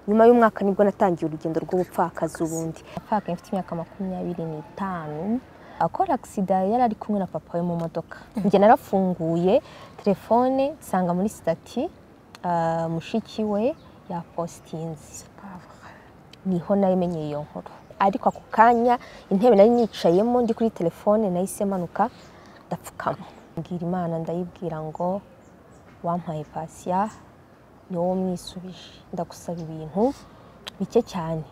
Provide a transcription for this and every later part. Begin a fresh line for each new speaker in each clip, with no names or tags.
nyuma y'umwaka nibwo natangiye urugendo rw'ubupfakazi ubundi apfaka mfite imyaka makumyabiri n'itanu akora agisida yari ari kumwe na papa we mu modoka njye narafunguye telefone nsanga muri sitati ah, mushiki we yapositinze niho nayimenyeye iyo nkuru ariko ako kanya intebe nari nicayemo ndi kuri telefone nahise manuka ndapfukama mbwira imana ndayibwira ngo wampaye pasiya ni wowe umwisubije ndagusaba ibintu bike cyane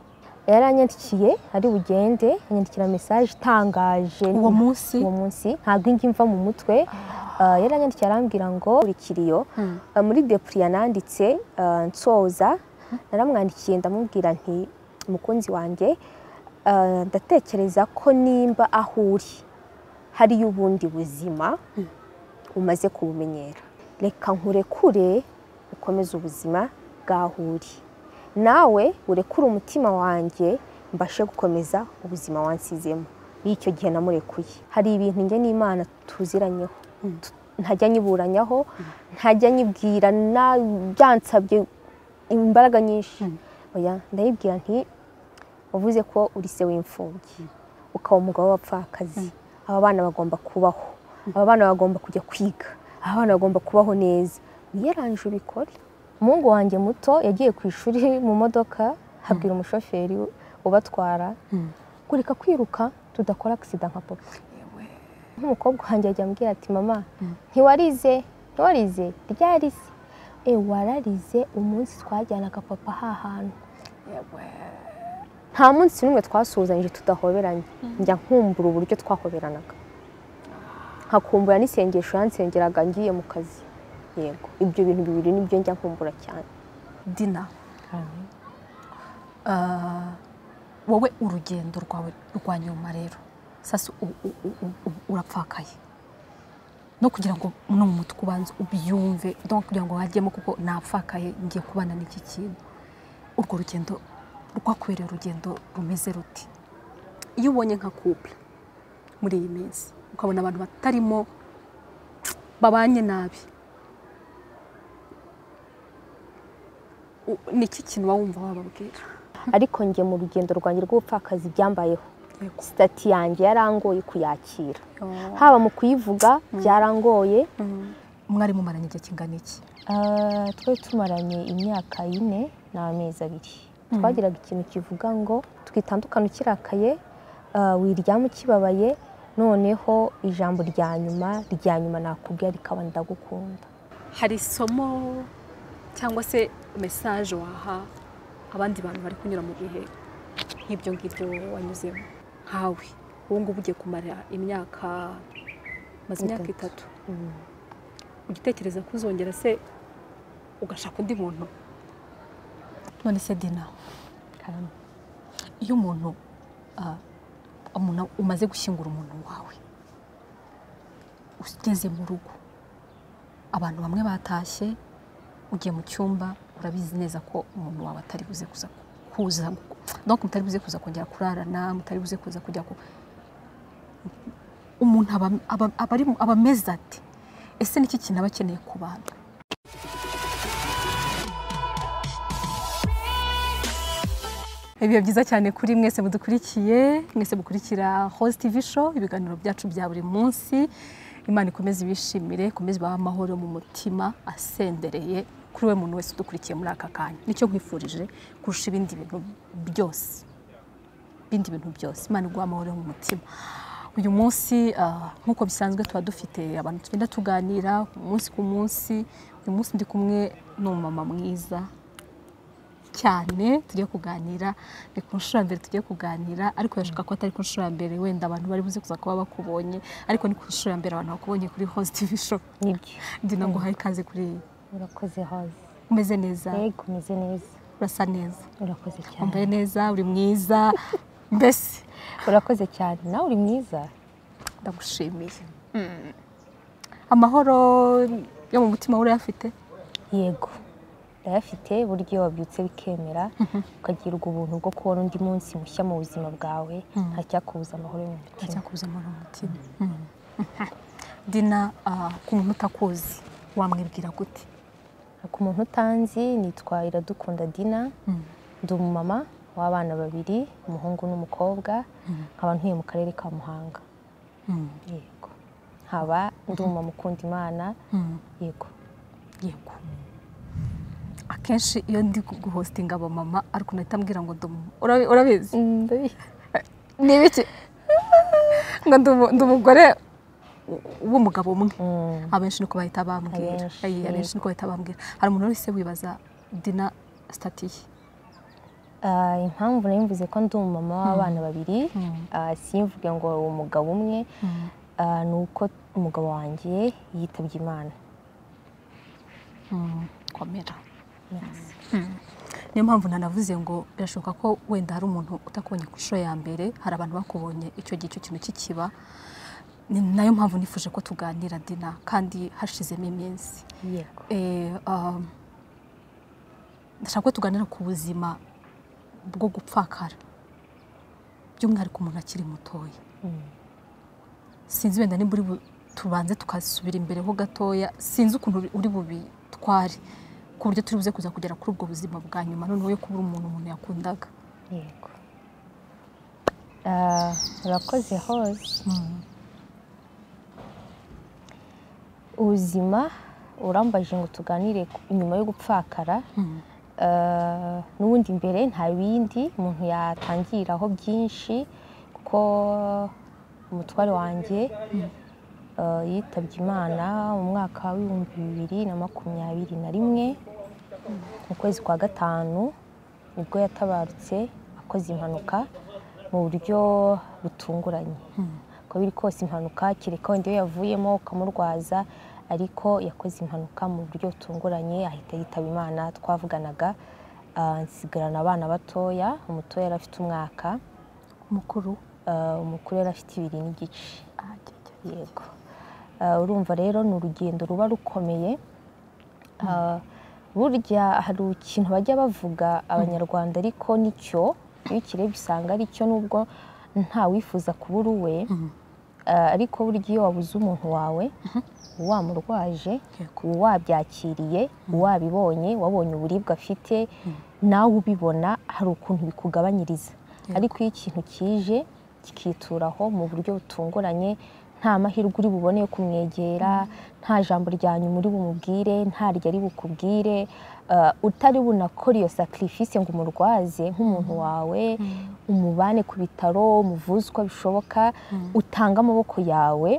yaranyandikiye ari bugende anyandikira mesaje itangaje
uwo munsi
uwo munsi ntabwo ingi mva mu mutwe Ah, yaranyandikiye arambwira ngo buri kiriyo ah, muri depuriya nanditse ah, nsoza naramwandikiye ndamubwira nti mukunzi wanjye ah, ndatekereza ko nimba aho uri hariyo ubundi buzima umaze kubumenyera reka nkurekure ukomeze ubuzima bwaho uri nawe urekure umutima wanjye mbashe gukomeza ubuzima wansizemo icyo gihe namurekuye hari ibintu njye n'imana tuziranyeho Tu- ntajya nyiburanyaho ntajya nyibwira na- byansabye imbaraga nyinshi oya ndayibwira nti wavuze ko uri se w'imfubyi ukaba umugabo w'abapfakazi aba bana bagomba kubaho aba bana bagomba kujya kwiga aba bana bagomba kubaho neza yaranje ubikore umuhungu wanjye muto yagiye ku ishuri mu modoka habwira umushoferi ubatwara ngo reka kwiruka tudakora agisida nka papa nk'umukobwa wanjye ajya ambwira ati mama ntiwarize ntiwarize ryarize e wararize umunsi twajyanaga papa hahantu nta munsi n'umwe twasuhuzanyije tudahoberanye njya nkumbura uburyo twahoberanaga nkakumbura n'isengesho yansengeraga ngiye mu kazi yego ibyo bintu bibiri nibyo njya nkumbura cyane
dina Ah, wowe urugendo rwawe rwa nyuma rero sasa u- u- u- u- u- urapfakaye no kugira ngo no mu mutwe ubanze ubyumve donc kugira ngo hajyemo kuko napfakaye ngiye kubana n'iki kintu urwo rugendo rwakubereye urugendo rumeze ruti iyo ubonye nka couple muri iyi minsi ukabona abantu batarimo babanye nabi u- ni iki kintu waba wumva wababwira
ariko njye mu rugendo rwanjye rw'ubupfakazi byambayeho
Yego.
sitati yanjye yarangoye kuyakira haba mu kuyivuga byarangoye
mwari mumaranye igihe kingana iki
Ah, twari tumaranye imyaka ine n'amezi abiri twagiraga ikintu kivuga ngo twitandukane ukirakaye ah, wiryama ukibabaye noneho ijambo rya nyuma rya nyuma nakubwira rikaba ndagukunda
hari isomo cyangwa se mesaje waha abandi bantu bari kunyura mu bihe nk'ibyo ngibyo wanyuzemo nkawe ubu ngubu ugiye kumara imyaka maze imyaka itatu ugitekereza ko uzongera se ugashaka undi muntu none se dina
Karame.
iyo umuntu ah, umuntu umaze gushyingura umuntu wawe ugeze mu rugo abantu bamwe batashye ugiye mu cyumba urabizi neza ko umuntu wawe atari buze kuza kuza donc mutari buze kuza kongera kurarana mutari buze kuza kujya ku umuntu aba, aba, aba, ari- aba ameze ati ese niki kintu aba akeneye ku bantu ibihe byiza cyane kuri mwese mudukurikiye mwese mukurikira host tv show ibiganiro byacu bya buri munsi imana ikomeze ibishimire ikomeze ibahe amahoro mu mutima asendereye kuri we muntu wese udukurikiye muri aka kanya nicyo nkwifurije kurusha ibindi bintu byose ibindi bintu byose imana iguha amahoro yo mu mutima uyu munsi ah, nk'uko bisanzwe tuba dufite abantu tugenda tuganira umunsi ku munsi uyu munsi ndi kumwe n'umumama mwiza cyane tugiye kuganira ni ku nshuro ya mbere tugiye kuganira ariko birashoboka ko atari ku nshuro ya mbere wenda abantu bari buze kuza kuba bakubonye ariko ni ku nshuro ya mbere abantu bakubonye kuri host tv show
nibyo
ngira ngo uhaye ikaze kuri iyi
urakoze hoze
umeze neza
yego umeze neza
urasa neza
urakoze cyane
wambaye neza uri mwiza mbese
urakoze cyane nawe uri mwiza
ndagushimiye amahoro yo mu mutima we urayafite
yego ndayafite burya iyo wabyutse bikemera ukagirwa ubuntu bwo kubona undi munsi mushya mu buzima bwawe ntacyakubuza amahoro yo mu mutima
ntacyakubuza amahoro mu mutima dina ah, ku muntu utakuzi wamwibwira gute
ku muntu utanzi nitwa iradukunda dina ndi umumama w'abana babiri umuhungu n'umukobwa nkaba ntuye mu karere ka muhanga yego haba ndi umumama ukunda imana yego
yego akenshi iyo ndi guhositinga abamama ariko unahita ambwira ngo ndi umumama Urabi- urabizi ni ibiki ngo ndi umu- ndi umugore w'umugabo umwe
Mm.
abenshi niko bahita bambwira
Abenshi,
Ayi, abenshi niko bahita bambwira hari umuntu wese wibaza dina sitatiye
Ah, impamvu nari mvuze ko ndi umumama w'abana babiri ah, simvuge ngo umugabo umwe ah, ni uko umugabo wanjye yitabye imana
komera niyo mpamvu nanavuze ngo birashoboka ko wenda hari umuntu utakubonye ku inshuro ya mbere hari abantu bakubonye icyo gihe icyo kintu kikiba ni nayo mpamvu nifuje ko tuganira dina kandi hashizemo iminsi
yego
Eh, ah, ndashaka ko tuganira ku buzima bwo gupfakara by'umwihariko umuntu akiri mutoya
Mm.
sinzi wenda nimba uri bu- tubanze tukasubira imbere ho gatoya sinzi ukuntu uri- uri bubitware ku buryo turi buze kuza kugera kuri ubwo buzima bwa nyuma noneho yo kubura umuntu umuntu yakundaga
yego Ah, urakoze hose ubuzima urambaje ngo tuganire ku- nyuma yo gupfakara Ah, n'ubundi mbere nta bindi umuntu yatangiraho byinshi kuko umutware wanjye ah, yitabye imana mu mwaka w'ibihumbi bibiri na makumyabiri na rimwe mu kwezi kwa gatanu nibwo yatabarutse akoze impanuka mu buryo butunguranye uko biri kose impanuka kereka wenda iyo yavuyemo ukamurwaza ariko yakoze impanuka mu buryo butunguranye ahita yitaba imana twavuganaga ah, nsigarana abana batoya umutoya yari afite umwaka
mukuru
ah, umukuru yari afite ibiri n'igice yego Ah, urumva rero ni urugendo ruba rukomeye Ah, burya hari ikintu bajya bavuga abanyarwanda ariko nicyo iyo ukirebye usanga ari cyo nubwo nta wifuza kubura uwe Ah, ariko burya iyo wabuze umuntu wawe uwamurwaje
Yego.
uwabyakiriye uwabibonye wabonye uburibwe afite nawe ubibona hari ukuntu bikugabanyiriza ariko iyo ikintu kije kikituraho mu buryo butunguranye nta mahirwe uri bubone yo kumwegera nta jambo rya nyuma uri bumubwire nta ryari bukubwire ah, utari bunakora iyo sacrifice ngo umurwaze nk'umuntu wawe umubane ku bitaro umuvuze uko bishoboka utange amaboko yawe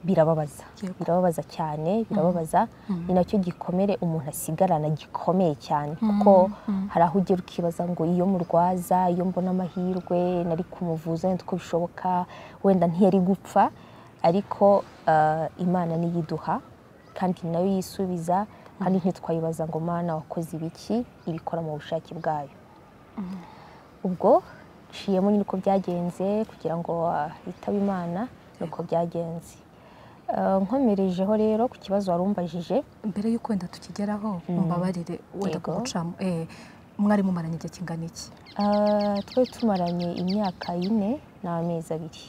birababaza
Yego.
birababaza cyane birababaza ni nacyo gikomere umuntu asigarana gikomeye cyane kuko hari aho ugera ukibaza ngo iyo murwaza iyo mbona amahirwe nari kumuvuza wenda uko bishoboka wenda ntiyari gupfa ariko ah, imana niyo iduha kandi ni nayo yisubiza kandi ntitwayibaza ngo mana wakoze ibiki ibikora mu bushake bwayo ubwo nciyemo nyine uko byagenze kugira ngo ah, yitabe imana nuko byagenze Ah, nkomerejeho rero ku kibazo wari umbajije
mbere y'uko wenda tukigeraho mbabarire wenda
Yego.
kugucamo eh, mwari mumaranye igihe kingana iki
Ah, twari tumaranye imyaka ine n'amezi abiri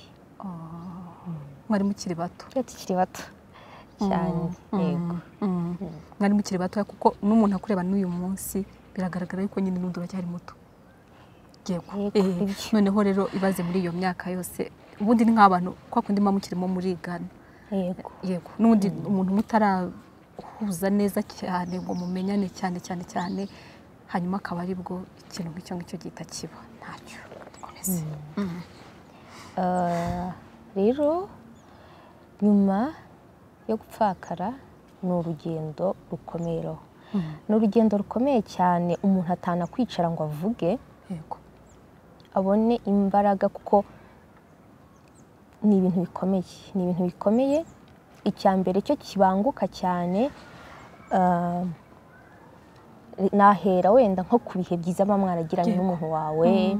mwari mukiri bato
twari tukiri bato cyane yego
mwari mukiri batoya kuko n'umuntu akureba n'uyu munsi biragaragara yuko nyine n'undi uracyari muto yego
Yego,
Eh,
ibyo.
noneho rero ibaze muri iyo myaka yose ubundi ni nk'abantu kwa kundi muba mukirimo murigana
yego
yego n'ubundi umuntu mutarahuza neza cyane ngo mumenyane cyane cyane cyane hanyuma akaba aribwo ikintu nk'icyo ngicyo gihita kiba ntacyo twameze
Ah, rero nyuma yo gupfakara ni urugendo rukomeyeho ni urugendo rukomeye cyane umuntu atanakwicara ngo avuge
yego
abone imbaraga kuko ni ibintu bikomeye ni ibintu bikomeye icya mbere cyo kibanguka cyane ah, nahera wenda nko ku bihe byiza muba mwaragiranye
Yego.
n'umuntu wawe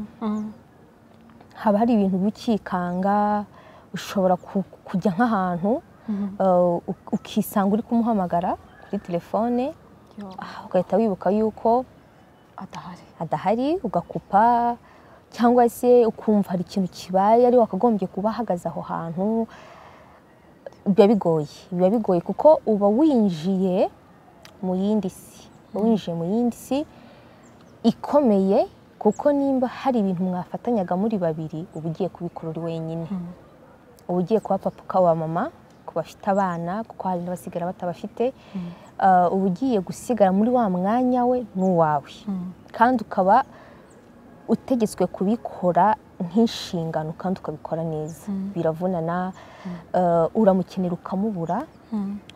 haba hari ibintu bikikanga ushobora ku- kujya nk'ahantu ah, u- ukisanga uri kumuhamagara kuri telefone
Yo,
ah, ugahita wibuka yuko
adahari
adahari ugakupa cyangwa se ukumva hari ikintu kibaye ari wakagombye kuba ahagaze aho hantu biba bigoye biba bigoye kuko uba winjiye mu yindi si uba winjiye mu yindi si ikomeye kuko nimba hari ibintu mwafatanyaga muri babiri uba ugiye kubikora uri wenyine uba ugiye kuba papa ukaba mama ku bafite abana kuko hari n'abasigara batabafite Ah, uba ugiye gusigara muri wa mwanya we n'uwawe kandi ukaba utegetswe kubikora nk'inshingano kandi ukabikora neza biravunana ah, uramukenera ukamubura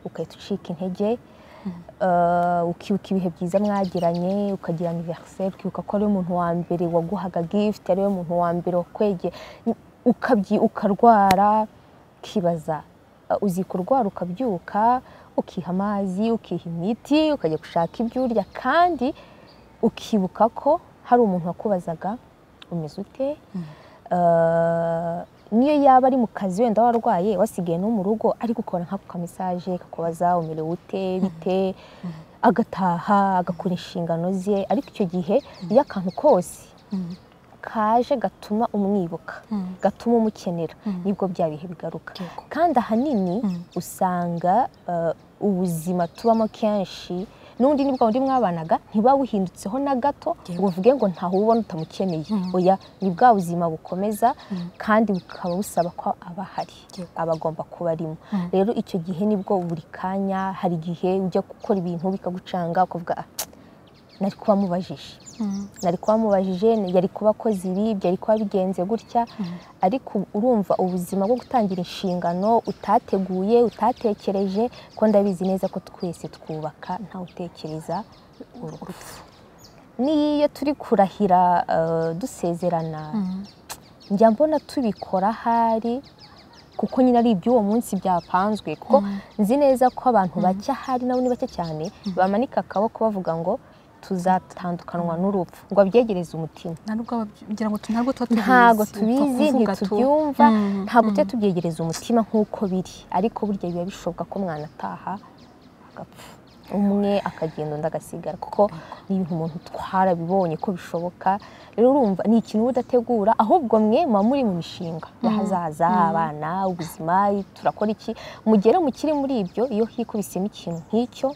ugahita ucika intege eh, ukibuka ibihe byiza mwagiranye ukagira anniversaire ukibuka ko ariwe muntu wa mbere waguhaga gift ariwe muntu wa mbere wakwegeye ukabyi- ukarwara ukibaza eh, uziko urwara ukabyuka ukiha amazi ukiha imiti ukajya gushaka ibyo urya kandi ukibuka ko hari umuntu wakubazaga umeze ute Eh, niyo yaba ari mu kazi wenda warwaye wasigaye no mu rugo ari gukora nk'ako ka mesaje kakubaza umerewe ute bite agataha agakora inshingano ze ariko icyo gihe iyo akantu kose kaje gatuma umwibuka gatuma umukenera nibwo bya bihe bigaruka
Yego.
kandi ahanini usanga eh, ubuzima tubamo kenshi n'undi nibwo bundi mwabanaga ntiba buhindutseho na gato
Yego.
ngo uvuge ngo ntawe ubona utamukeneye oya ni bwa buzima bukomeza kandi bukaba busaba ko aba ahari
Yego.
aba agomba kuba arimo rero icyo gihe nibwo buri kanya hari igihe ujya gukora ibintu bikagucanga ukavuga "Ah, nari kuba mubajije nari kuba mubajije yari kuba akoze ibi byari kuba bigenze gutya ariko urumva ubuzima bwo gutangira inshingano utateguye utatekereje ko ndabizi neza ko twese twubaka ntawe utekereza urupfu n'iyo turi kurahira eh, dusezerana njya mbona tubikora ahari kuko nyine ari iby'uwo munsi byapanzwe kuko nzi neza ko abantu bake ahari nabo ni bake cyane bamanika akaboko bavuga ngo tuzatandukanywa n'urupfu ngo abyegereze umutima
nta nubwo ababyi- ngira ngo tu- ntabwo tuba tubizi
ntabwo
upfa
tubizi
kuvuga tu-
ntitubyumva
Mm,
ntabwo tujya tubyegereza umutima nk'uko biri ariko burya biba bishoboka ko umwana ataha agapfa umwe akagenda undi agasigara kuko ni ibintu umuntu twarabibonye ko bishoboka rero urumva ni ikintu uba udategura ahubwo mwe muba muri mu mishinga y'ahazaza abana ubuzima turakora iki mugere mukiri muri ibyo iyo hikubisemo ikintu nk'icyo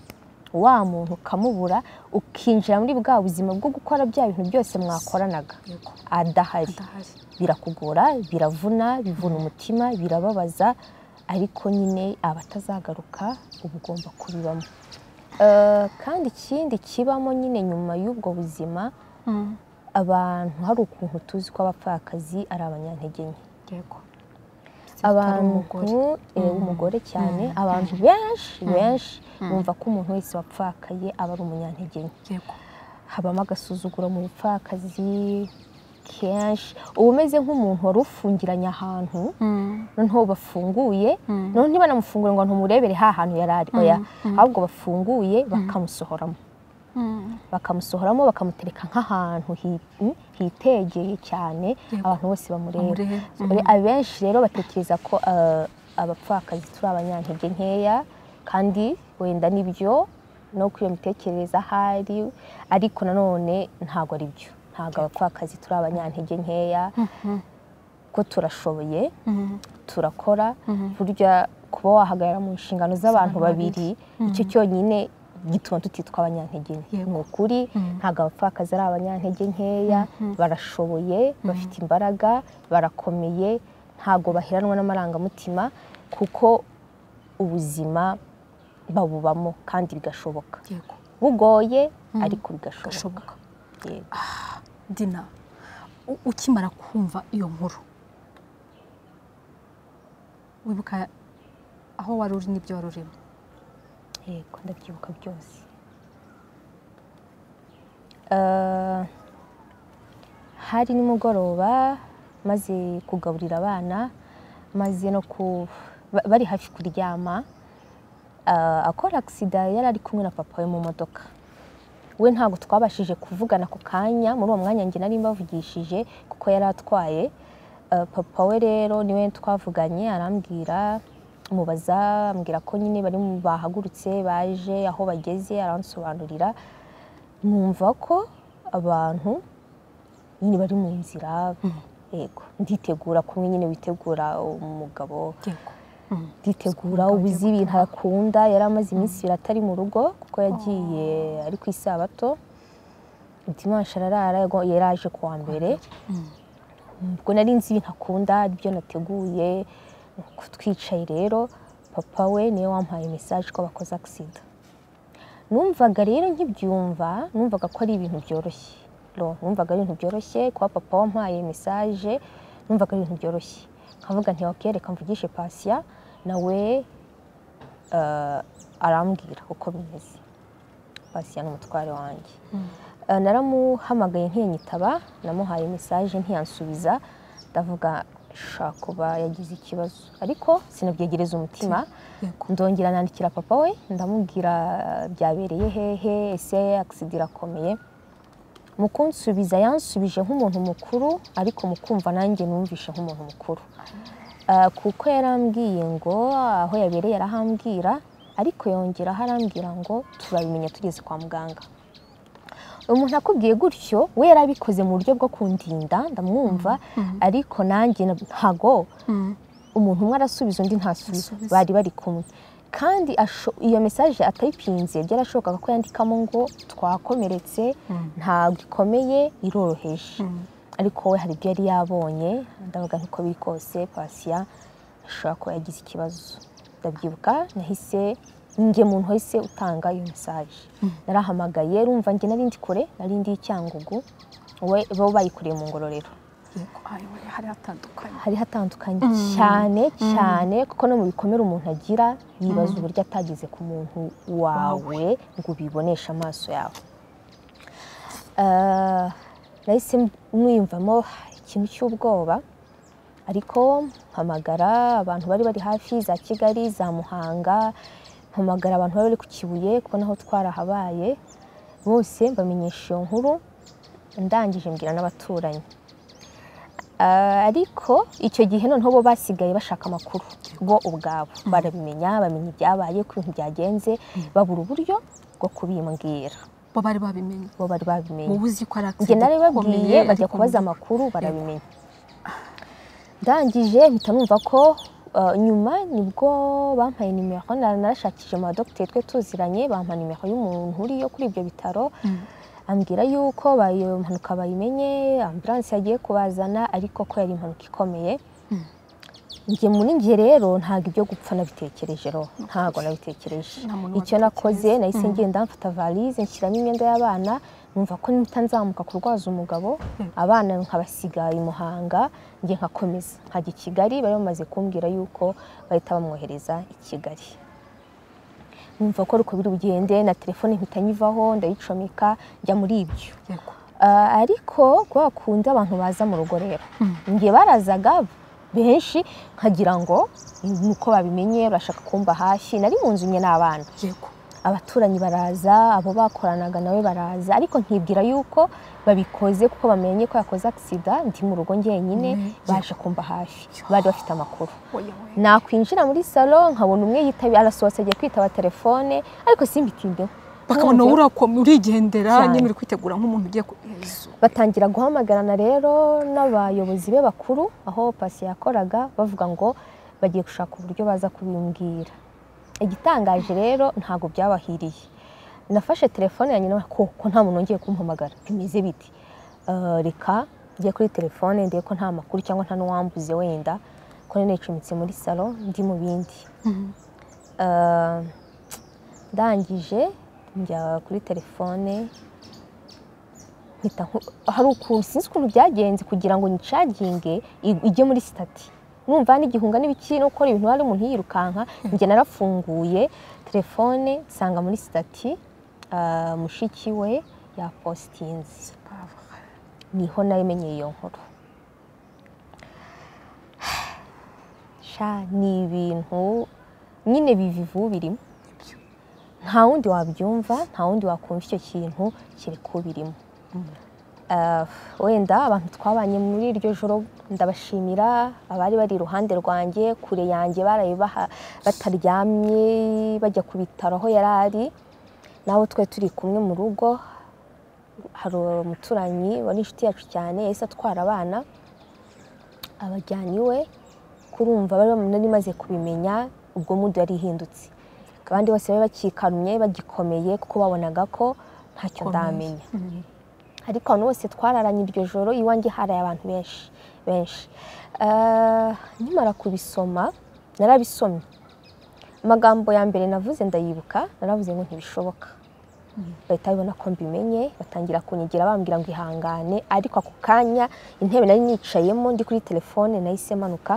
wa muntu ukamubura ukinjira muri bwa buzima bwo gukora bya bintu byose mwakoranaga
Yego.
adahari
Adahari.
birakugora biravuna bivuna umutima birababaza ariko nyine abatazagaruka uba ugomba kubibamo Eh, kandi ikindi kibamo nyine nyuma y'ubwo buzima
Mm,
abantu hari ukuntu tuzi ko abapfakazi ari abanyantege nke
yego.
abantu
umugore.
eh, umugore cyane abantu benshi benshi bumva ko umuntu wese wapfakaye aba ari umunyantege nke
Yego.
habamo agasuzuguro mu bupfakazi kenshi uba umeze nk'umuntu wari ufungiranye ahantu
Mm,
noneho bafunguye
Mm.
noneho ntibanamufungure ngo ntumurebere ha hantu yari ari oya ahubwo bafunguye bakamusohoramo
mm,
bakamusohoramo bakamutereka nk'ahantu hi- mm, hitegeye cyane
Yego.
abantu bose bamureba
Bamureba,
So, abenshi rero batekereza ko eh, abapfakazi turi abanyantege nkeya kandi wenda nibyo no kuri iyo mitekerereze ahari ariko nanone ntabwo ari byo ntabwo abapfakazi turi abanyantege nkeya ko turashoboye
mm,
turakora burya kuba wahagarara mu nshingano z'abantu babiri icyo cyonyine gituma tutitwa abanyantege nke
Yego.
ni ukuri ntabwo abapfakazi ari abanyantege nkeya barashoboye bafite imbaraga barakomeye ntabwo baheranwa n'amarangamutima kuko ubuzima babubamo kandi bigashoboka
yego.
bugoye ariko bigashoboka
Gashoboka.
Yego.
Dina, u- ukimara kumva iyo nkuru wibuka aho wari uri n'ibyo wari urimo
yego ndabyibuka byose Eh, hari nimugoroba maze kugaburira abana maze no ku ba- bari hafi kuryama eh, akora agisida yari ari kumwe na papa we mu modoka we ntabwo twabashije kuvugana ako kanya muri uwo mwanya njye nari mbavugishije kuko yari atwaye Eh, papa we rero niwe twavuganye arambwira mubaza ambwira ko nyine bari mu- bahagurutse baje aho bageze aransobanurira numva ko abantu nyine bari mu nzira yego nditegura kumwe nyine witegura umugabo
yego
nditegura ubuze ibintu arakunda yari amaze iminsi ibiri atari mu rugo kuko yagiye ari ku isabato dimanche ararara yago- yaraje kuwa mbere ubwo nari nzi ibintu akunda ibyo nateguye twicaye rero papa we niwe wampaye mesaje ko bakoze agisida numvaga rero nkibyumva numvaga ko ari ibintu byoroshye Lo, numvaga ari ibintu byoroshye kuba papa wampaye mesaje numvaga ari ibintu byoroshye nkavuga nti ok reka mvugishe pasiya nawe eh, arambwira uko bimeze pasiya ni umutware wanjye Eh, naramuhamagaye ntiyanyitaba namuhaye mesaje ntiyansubiza ndavuga shaka kuba yagize ikibazo ariko sinabyegereza umutima
Yego.
ndongera nandikira papa we ndamubwira byabereye hehe ese agisida irakomeye mu kunsubiza yansubije nk'umuntu mukuru ariko mu kumva nanjye numvishe nk'umuntu mukuru Ah, kuko yarambwiye ngo aho yabereye arahambwira ariko yongeraho arambwira ngo turabimenya tugeze kwa muganga umuntu akubwiye gutyo we yari abikoze mu buryo bwo kundinda ndamwumva ariko nanjye na- ntago
Mm.
umuntu umwe arasubiza undi ntasubiza
Ntasubize.
bari bari kumwe kandi asho- iyo mesaje atayipinze byarashobokaga ko yandikamo ngo twakomeretse ntabwo ikomeye iroroheje ariko we hari ibyo yari yabonye ndavuga nkuko biri kose pasiya ashobora kuba yagize ikibazo ndabyibuka nahise njye muntu wahise utanga iyo mesaje narahamagaye rumva njye nari ndi kure nari ndi i cyangugu we bo bayikoreye mu ngororero
Yego, ayo hari hatandukanye
hari hatandukanye cyane cyane kuko no mu bikomere umuntu agira yibaza uburyo atageze ku muntu wawe ngo ubiboneshe amaso yawe Ah, nahise mwiyumvamo ikintu cy'ubwoba ariko mpamagara abantu bari bari hafi za kigali za muhanga mpamagara abantu bari bari ku kibuye kuko naho twarahabaye bose mbamenyesha iyo nkuru ndangije mbwira n'abaturanyi Ah, ariko icyo gihe noneho bo basigaye bashaka amakuru bo ubwabo barabimenya bamenya ibyabaye ko ibintu byagenze babura uburyo bwo kubimbwira
bo bari babimenye
bo bari babimenye
wowe uzi ko ari
njye
agisida
narabibabwiye bajya kubaza amakuru barabimenya ndangije mpita numva ko ah, nyuma nibwo bampaye nimero na- narashakishije mu badogiteri twe tuziranye bampa nimero y'umuntu uri yo kuri ibyo bitaro ambwira yuko bayo- iyo mpanuka bayimenye ambulanse yagiye kubazana ariko ko yari impanuka ikomeye njye muri njye rero ntabwo ibyo gupfa nabitekereje ro ntabwo nabitekereje
Nta muntu
icyo nakoze nahise ngenda mfata valise nshyiramo imyenda y'abana numva ko nitanzamuka kurwaza umugabo abana nkabasiga i Muhanga njye nkakomeza nkajya i Kigali bari bamaze kumbwira yuko bahita bamwohereza i Kigali numva ko ariko biri bugende na telefone mpita nyivaho ndayicomeka njya muri ibyo
Yego.
Ah, ariko kwa kundi abantu baza mu rugo rero njye barazaga benshi nkagira ngo ni uko babimenye bashaka kumba hafi nari mu nzu imwe n'abana
yego
abaturanyi baraza abo bakoranaga nawe baraza ariko nkibwira yuko babikoze kuko bamenye ko yakoze agisida ndi mu rugo njyenyine baje kumba hafi bari bafite amakuru
oya we
nakwinjira muri salo nkabona umwe yitabi arasohotse agiye kwitaba telefone ariko simbitindeho
bakabona wowe urakom- urigendera
Cyane.
nyine uri kwitegura nk'umuntu ugiye ku Yezu.
batangira guhamagarana rero n'abayobozi be bakuru aho pasi yakoraga bavuga ngo bagiye gushaka uburyo baza kubimbwira igitangaje rero ntabwo byabahiriye nafashe telefone yanjye nawe ko nta muntu wongeye kumpamagara bimeze biti Eh, reka njye kuri telefone ndebe ko nta makuru cyangwa nta n'uwambuze wenda ko nari nicumitse muri salo ndi mu bindi Eh, ndangije njya kuri telefone mpita nku- hari ukuntu sinzi ukuntu byagenze kugira ngo nicaginge i- ijye muri sitati numva n'igihunga n'ibiki no gukora ibintu hari umuntu yirukanka njye narafunguye telefone nsanga muri sitati ah, mushiki we yapositinze niho namenyeye iyo nkuru sha ni ibintu nyine bivivu birimo nta wundi wabyumva nta wundi wakumva icyo kintu kereka ubirimo Ah, wenda abantu twabanye muri iryo joro ndabashimira abari bari iruhande rwanjye kure yanjye baraye baha- bataryamye bajya ku bitaro aho yari ari nawe twe turi kumwe mu rugo hari umuturanyi wari inshuti yacu cyane yahise atwara abana abajyana iwe kurumva bari bam- nari maze kubimenya ubwo mudu yari ihindutse abandi bose bari bakikarumye bagikomeye kuko babonaga ko ntacyo ndamenya ariko abantu bose twararanye iryo joro iwanjye haraye abantu benshi benshi Eh, nkimara kubisoma narabisomye amagambo ya mbere navuze ndayibuka naravuze ngo ntibishoboka bahita babibona ko mbimenye batangira kunyegera bambwira ngo ihangane ariko ako kanya intebe nari nicayemo ndi kuri telefone nahise manuka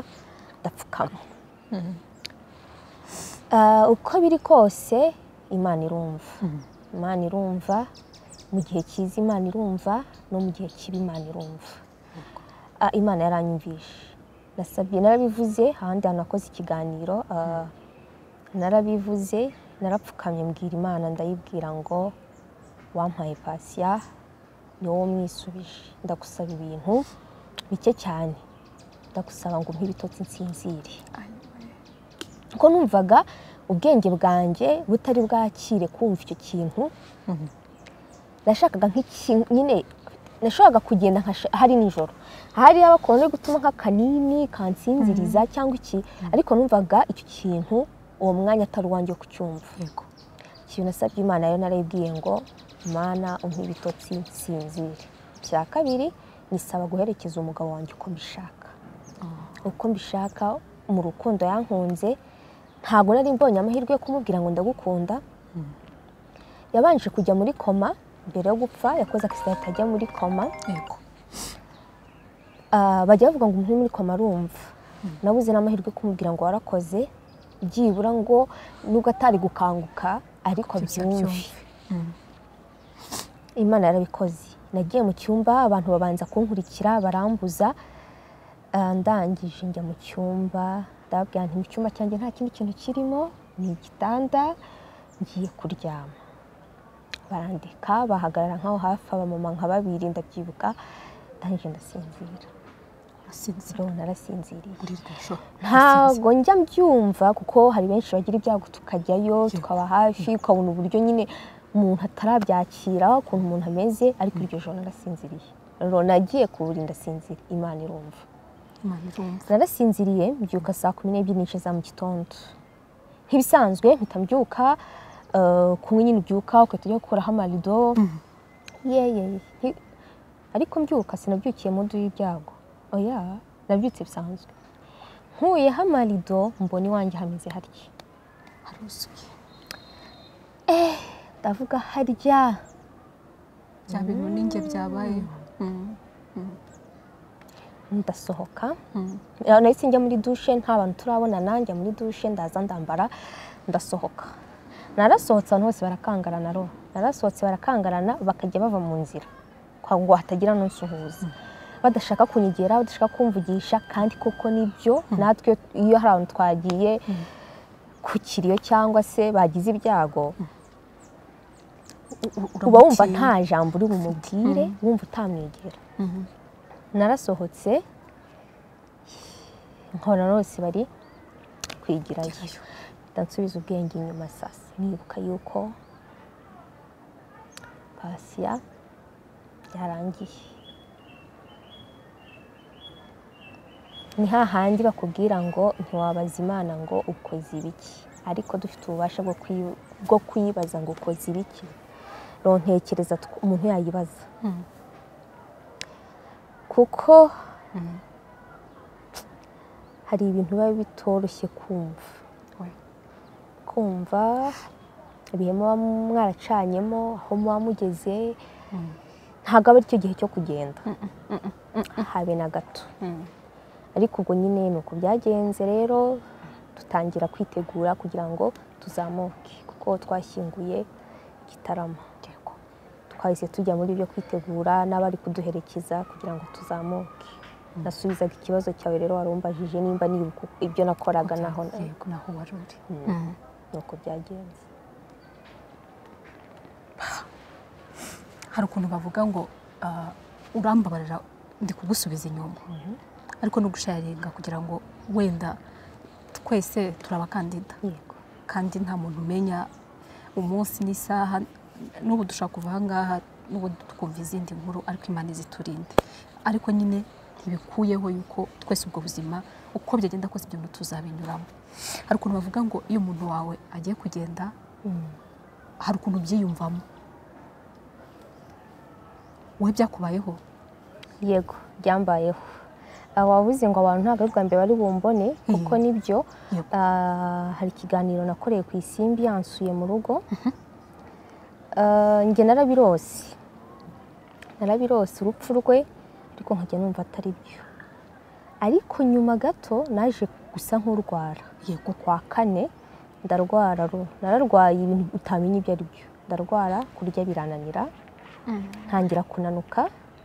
ndapfukama Ah, uko biri kose imana irumva imana irumva mu gihe cyiza imana irumva no mu gihe kibi imana irumva Ah, imana yaranyumvishe nasabye narabivuze ahandi hantu nakoze ikiganiro ah, narabivuze narapfukamye mbwira imana ndayibwira ngo wampaye pasiya ni wowe mwisubije ndagusaba ibintu bike cyane ndagusaba ngo umpe ibitotsi nsinzire kuko numvaga ubwenge bwanjye butari bwakire kumva icyo kintu nashakaga nk'ikintu nyine nashakaga kugenda nkasha- hari nijoro hari abakora no gutuma nk'akanini kansinziriza cyangwa iki ariko numvaga icyo kintu uwo mwanya atari uwanjye wo kucyumva
yego
ikintu nasabye imana rero narayibwiye ngo mana umpe ibitotsi nsinzire icya kabiri nisaba guherekeza umugabo wanjye uko mbishaka uko mbishaka mu rukundo yankunze ntabwo nari mbonye amahirwe yo kumubwira ngo ndagukunda yabanje kujya muri koma mbere yo gupfa yakoze akisida atajya muri koma
yego
Ah, bajya bavuga ngo umuntu uri muri koma arumva nabuze n'amahirwe yo kumubwira ngo warakoze byibura ngo nubwo atari gukanguka ariko
Byose
abyumve
abyumve.
imana yarabikoze nagiye mu cyumba abantu babanza kunkurikira barambuza Ah, ndangije njya mu cyumba ndababwira nti mu cyumba cyanjye nta kindi kintu kirimo ni igitanda ngiye kuryama barandika bahagarara nk'aho hafi abamama nka babiri ndabyibuka ndangije ndasinzira
urasinzira
ndabona narasinziriye
muri iryo joro
ntabwo njya mbyumva kuko hari benshi bagira ibyago tukajyayo tukaba hafi ukabona uburyo nyine umuntu atarabyakira ukuntu umuntu ameze ariko iryo joro narasinziriye rero nagiye ku buriri ndasinzira imana irumva
imana irumva
narasinziriye mbyuka saa kumi n'ebyiri n'igice za mu gitondo nk'ibisanzwe mpita mbyuka eh, kumwe nyine ubyuka ugahita ujya gukuraho amarido yeye nti- ariko mbyuka sinabyukiye mu nzu y'ibyago oya nabyutse bisanzwe nkuyeho amarido mbona iwanjye hameze harya
haruzuye
ndavuga harya
bya bintu ninjye byabayeho Mm.
ndasohoka
Mm.
Eh, nahise njya muri dushe nta bantu turabonana njya muri dushe ndaza ndambara ndasohoka narasohotse abantu bose barakangarana ro narasohotse barakangarana bakajya bava mu nzira kwa ngo hatagira n'unsuhuza badashaka kunyegera badashaka kumvugisha kandi koko nibyo natwe iyo hari abantu twagiye ku kiriyo cyangwa se bagize ibyago
U- u-
uba wumva
uramutinya.
nta jambo uri bumubwire wumva utamwegera
Mhm.
narasohotse nkora bose bari kwigirayo
Gerayo.
ndansubiza ubwenge inyuma sasa nibuka yuko pasiya yarangiye ni hahandi bakubwira ngo ntiwabaza imana ngo ukoze ibiki ariko dufite ububasha bwo kuyi- bwo kuyibaza ngo ukoze ibiki rontekereza tw- umuntu yayibaza
Mm.
kuko hari ibintu biba bitoroshye kumva
We.
kumva ibihe muba mwaracanyemo aho muba mugeze ntabwo aba ari cyo gihe cyo kugenda habe na gato
Mm.
ariko ubwo nyine ni uko byagenze rero dutangira kwitegura kugira ngo tuzamuke kuko twashyinguye igitaramo
Yego.
twahise tujya muri byo kwitegura n'abari kuduherekeza kugira ngo tuzamuke nasubizaga ikibazo cyawe rero warumbajije nimba nibuka uko- ibyo nakoraga naho
Yego, naho wari uri
Mm. nuko byagenze
hari ukuntu bavuga ngo ah, urambabarira ndi kugusubiza inyuma ariko no gusharinga kugira ngo wenda twese turabakandida
yego
kandi nta muntu umenya umunsi n'isaha n'ubu dushaka kuva aha ngaha n'ubu twumva izindi nkuru ariko imana iziturinde ariko nyine ntibikuyeho yuko twese ubwo buzima uko byagenda kose ibyo bintu tuzabinyuramo hari ukuntu bavuga ngo iyo umuntu wawe agiye kugenda hari ukuntu ubyiyumvamo wowe byakubayeho
yego byambayeho Ah, wavuze ngo abantu ntabwo ari ubwa mbere bari bumbone kuko nibyo
Yego.
Ah, hari ikiganiro nakoreye ku isimbi yansuye mu rugo Ah, njye narabirose narabirose urupfu rwe ariko nkajya numva atari byo ariko nyuma gato naje gusa nk'urwara
yego
kwa kane ndarwara ru- nararwaye ibintu utamenya ibyo ari byo ndarwara kurya birananira ntangira kunanuka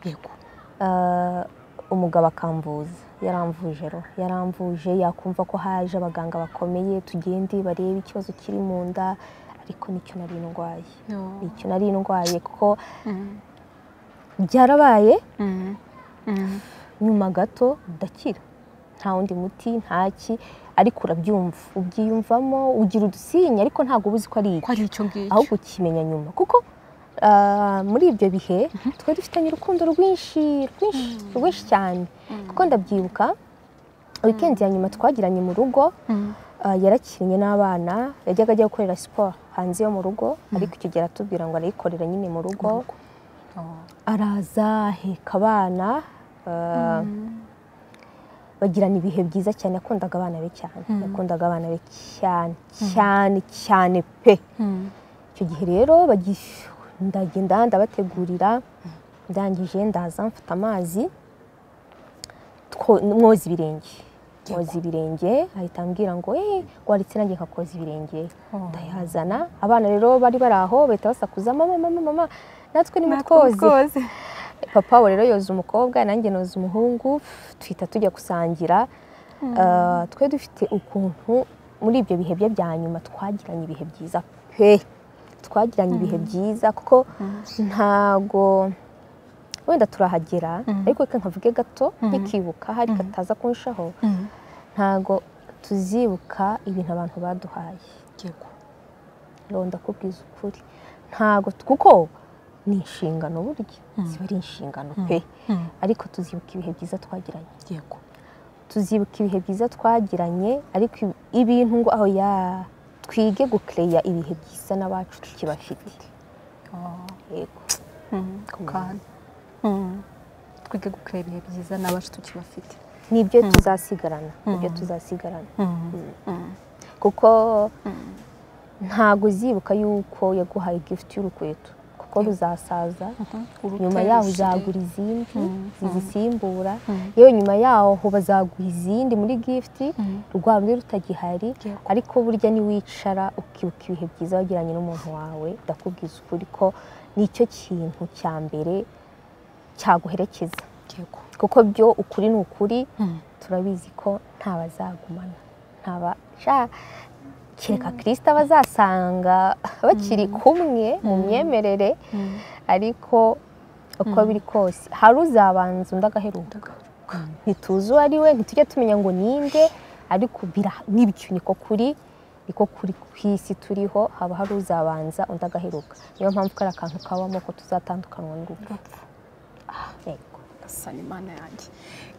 yego
Ah, umugabo akamvuza yaramvuje ro yaramvuje yakumva ko haje abaganga bakomeye tugende barebe ikibazo kiri mu nda ariko nicyo nari ndwaye nicyo nari ndwaye kuko byarabaye nyuma gato ndakira nta wundi muti ntaki ariko urabyumva ubyiyumvamo ugira udusinya ariko ntabwo uba uzi ko ari iki
ko ari icyo ngicyo
ahubwo ukimenya nyuma kuko ah, muri ibyo bihe twari dufitanye urukundo rwinshi rwinshi rwinshi cyane kuko ndabyibuka wikendi ya nyuma twagiranye mu rugo ah, yarakinnye n'abana yajyaga ajya gukorera siporo hanze yo mu rugo ariko icyo gihe aratubwira ngo arayikorera nyine mu rugo
Oh.
araza aheka abana ah, bagirana ibihe byiza cyane yakundaga abana be cyane yakundaga abana be cyane cyane cyane pe icyo gihe rero bagi- ndagenda ndabategurira ndangije ndaza mfata amazi two- mwoza ibirenge mwoza ibirenge ahita ambwira ngo "Eh, waritse nanjye nkakoza ibirenge
Oh.
ndayazana abana rero bari bari aho bahita basakuza mama mama mama natwe ni mutwoze papa we rero yoza umukobwa nanjye noza umuhungu tuhita tujya gusangira Ah, twe dufite ukuntu muri ibyo bihe bye bya nyuma twagiranye ibihe byiza pe twagiranye ibihe byiza kuko ntago wenda turahagera ariko reka nkavuge gato nkikibuka hari kataza kunshaho ntago tuzibuka ibintu abantu baduhaye
yego
rero ndakubwiza ukuri ntago kuko ni inshingano burya ziba ari inshingano pe
Mm.
ariko tuzibuka ibihe byiza twagiranye
yego
tuzibuka ibihe byiza twagiranye ariko ibi- ibintu ngo aho ya twige gukereya ibihe byiza n'abacu tukibafite
Oh.
yego
ku kantu twige gukorera ibihe byiza n'abacu tukibafite
nibyo tuzasigarana nibyo tuzasigarana kuko ntago uzibuka yuko yaguhaye gifuti y'urukweto kuko ruzasaza nyuma yaho uzagura izindi zizisimbura yewe nyuma yaho bazaguha izindi muri gifiti rwa rumwe rutagihari
Yego.
ariko burya niwicara ukibuka ibihe byiza wagiranye n'umuntu wawe ndakubwiza ukuri ko nicyo kintu cya mbere cyaguherekeza
yego
kuko byo ukuri ni ukuri turabizi ko nta bazagumana nta basha kereka kirisita bazasanga bakiri kumwe mu myemerere ariko uko biri kose hari uzabanza undi agaheruka ntituzi uwo ari we ntitujya tumenya ngo ninde ariko bira- nibyo niko kuri niko kuri ku isi turiho haba hari uzabanza undi agaheruka niyo mpamvu kari akantu kabamo ko tuzatandukanywa n'urupfu Yego.
gasana imana yanjye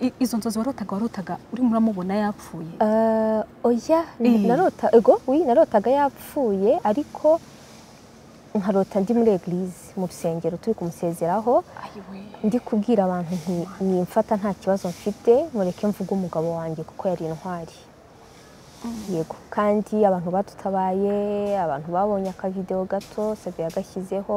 I- izo nzozi warotaga warotaga urimo uramubona yapfuye
Eh, oya
Eh.
narota ego wi narotaga yapfuye ariko nkarota ndi muri eglise mu rusengero turi kumusezeraho
ayiwe
ndi kubwira abantu nti nimfata nta kibazo mfite mureke mvuge umugabo wanjye kuko yari intwari yego kandi abantu badutabaye abantu babonye akavidewo gato sabi yagashyizeho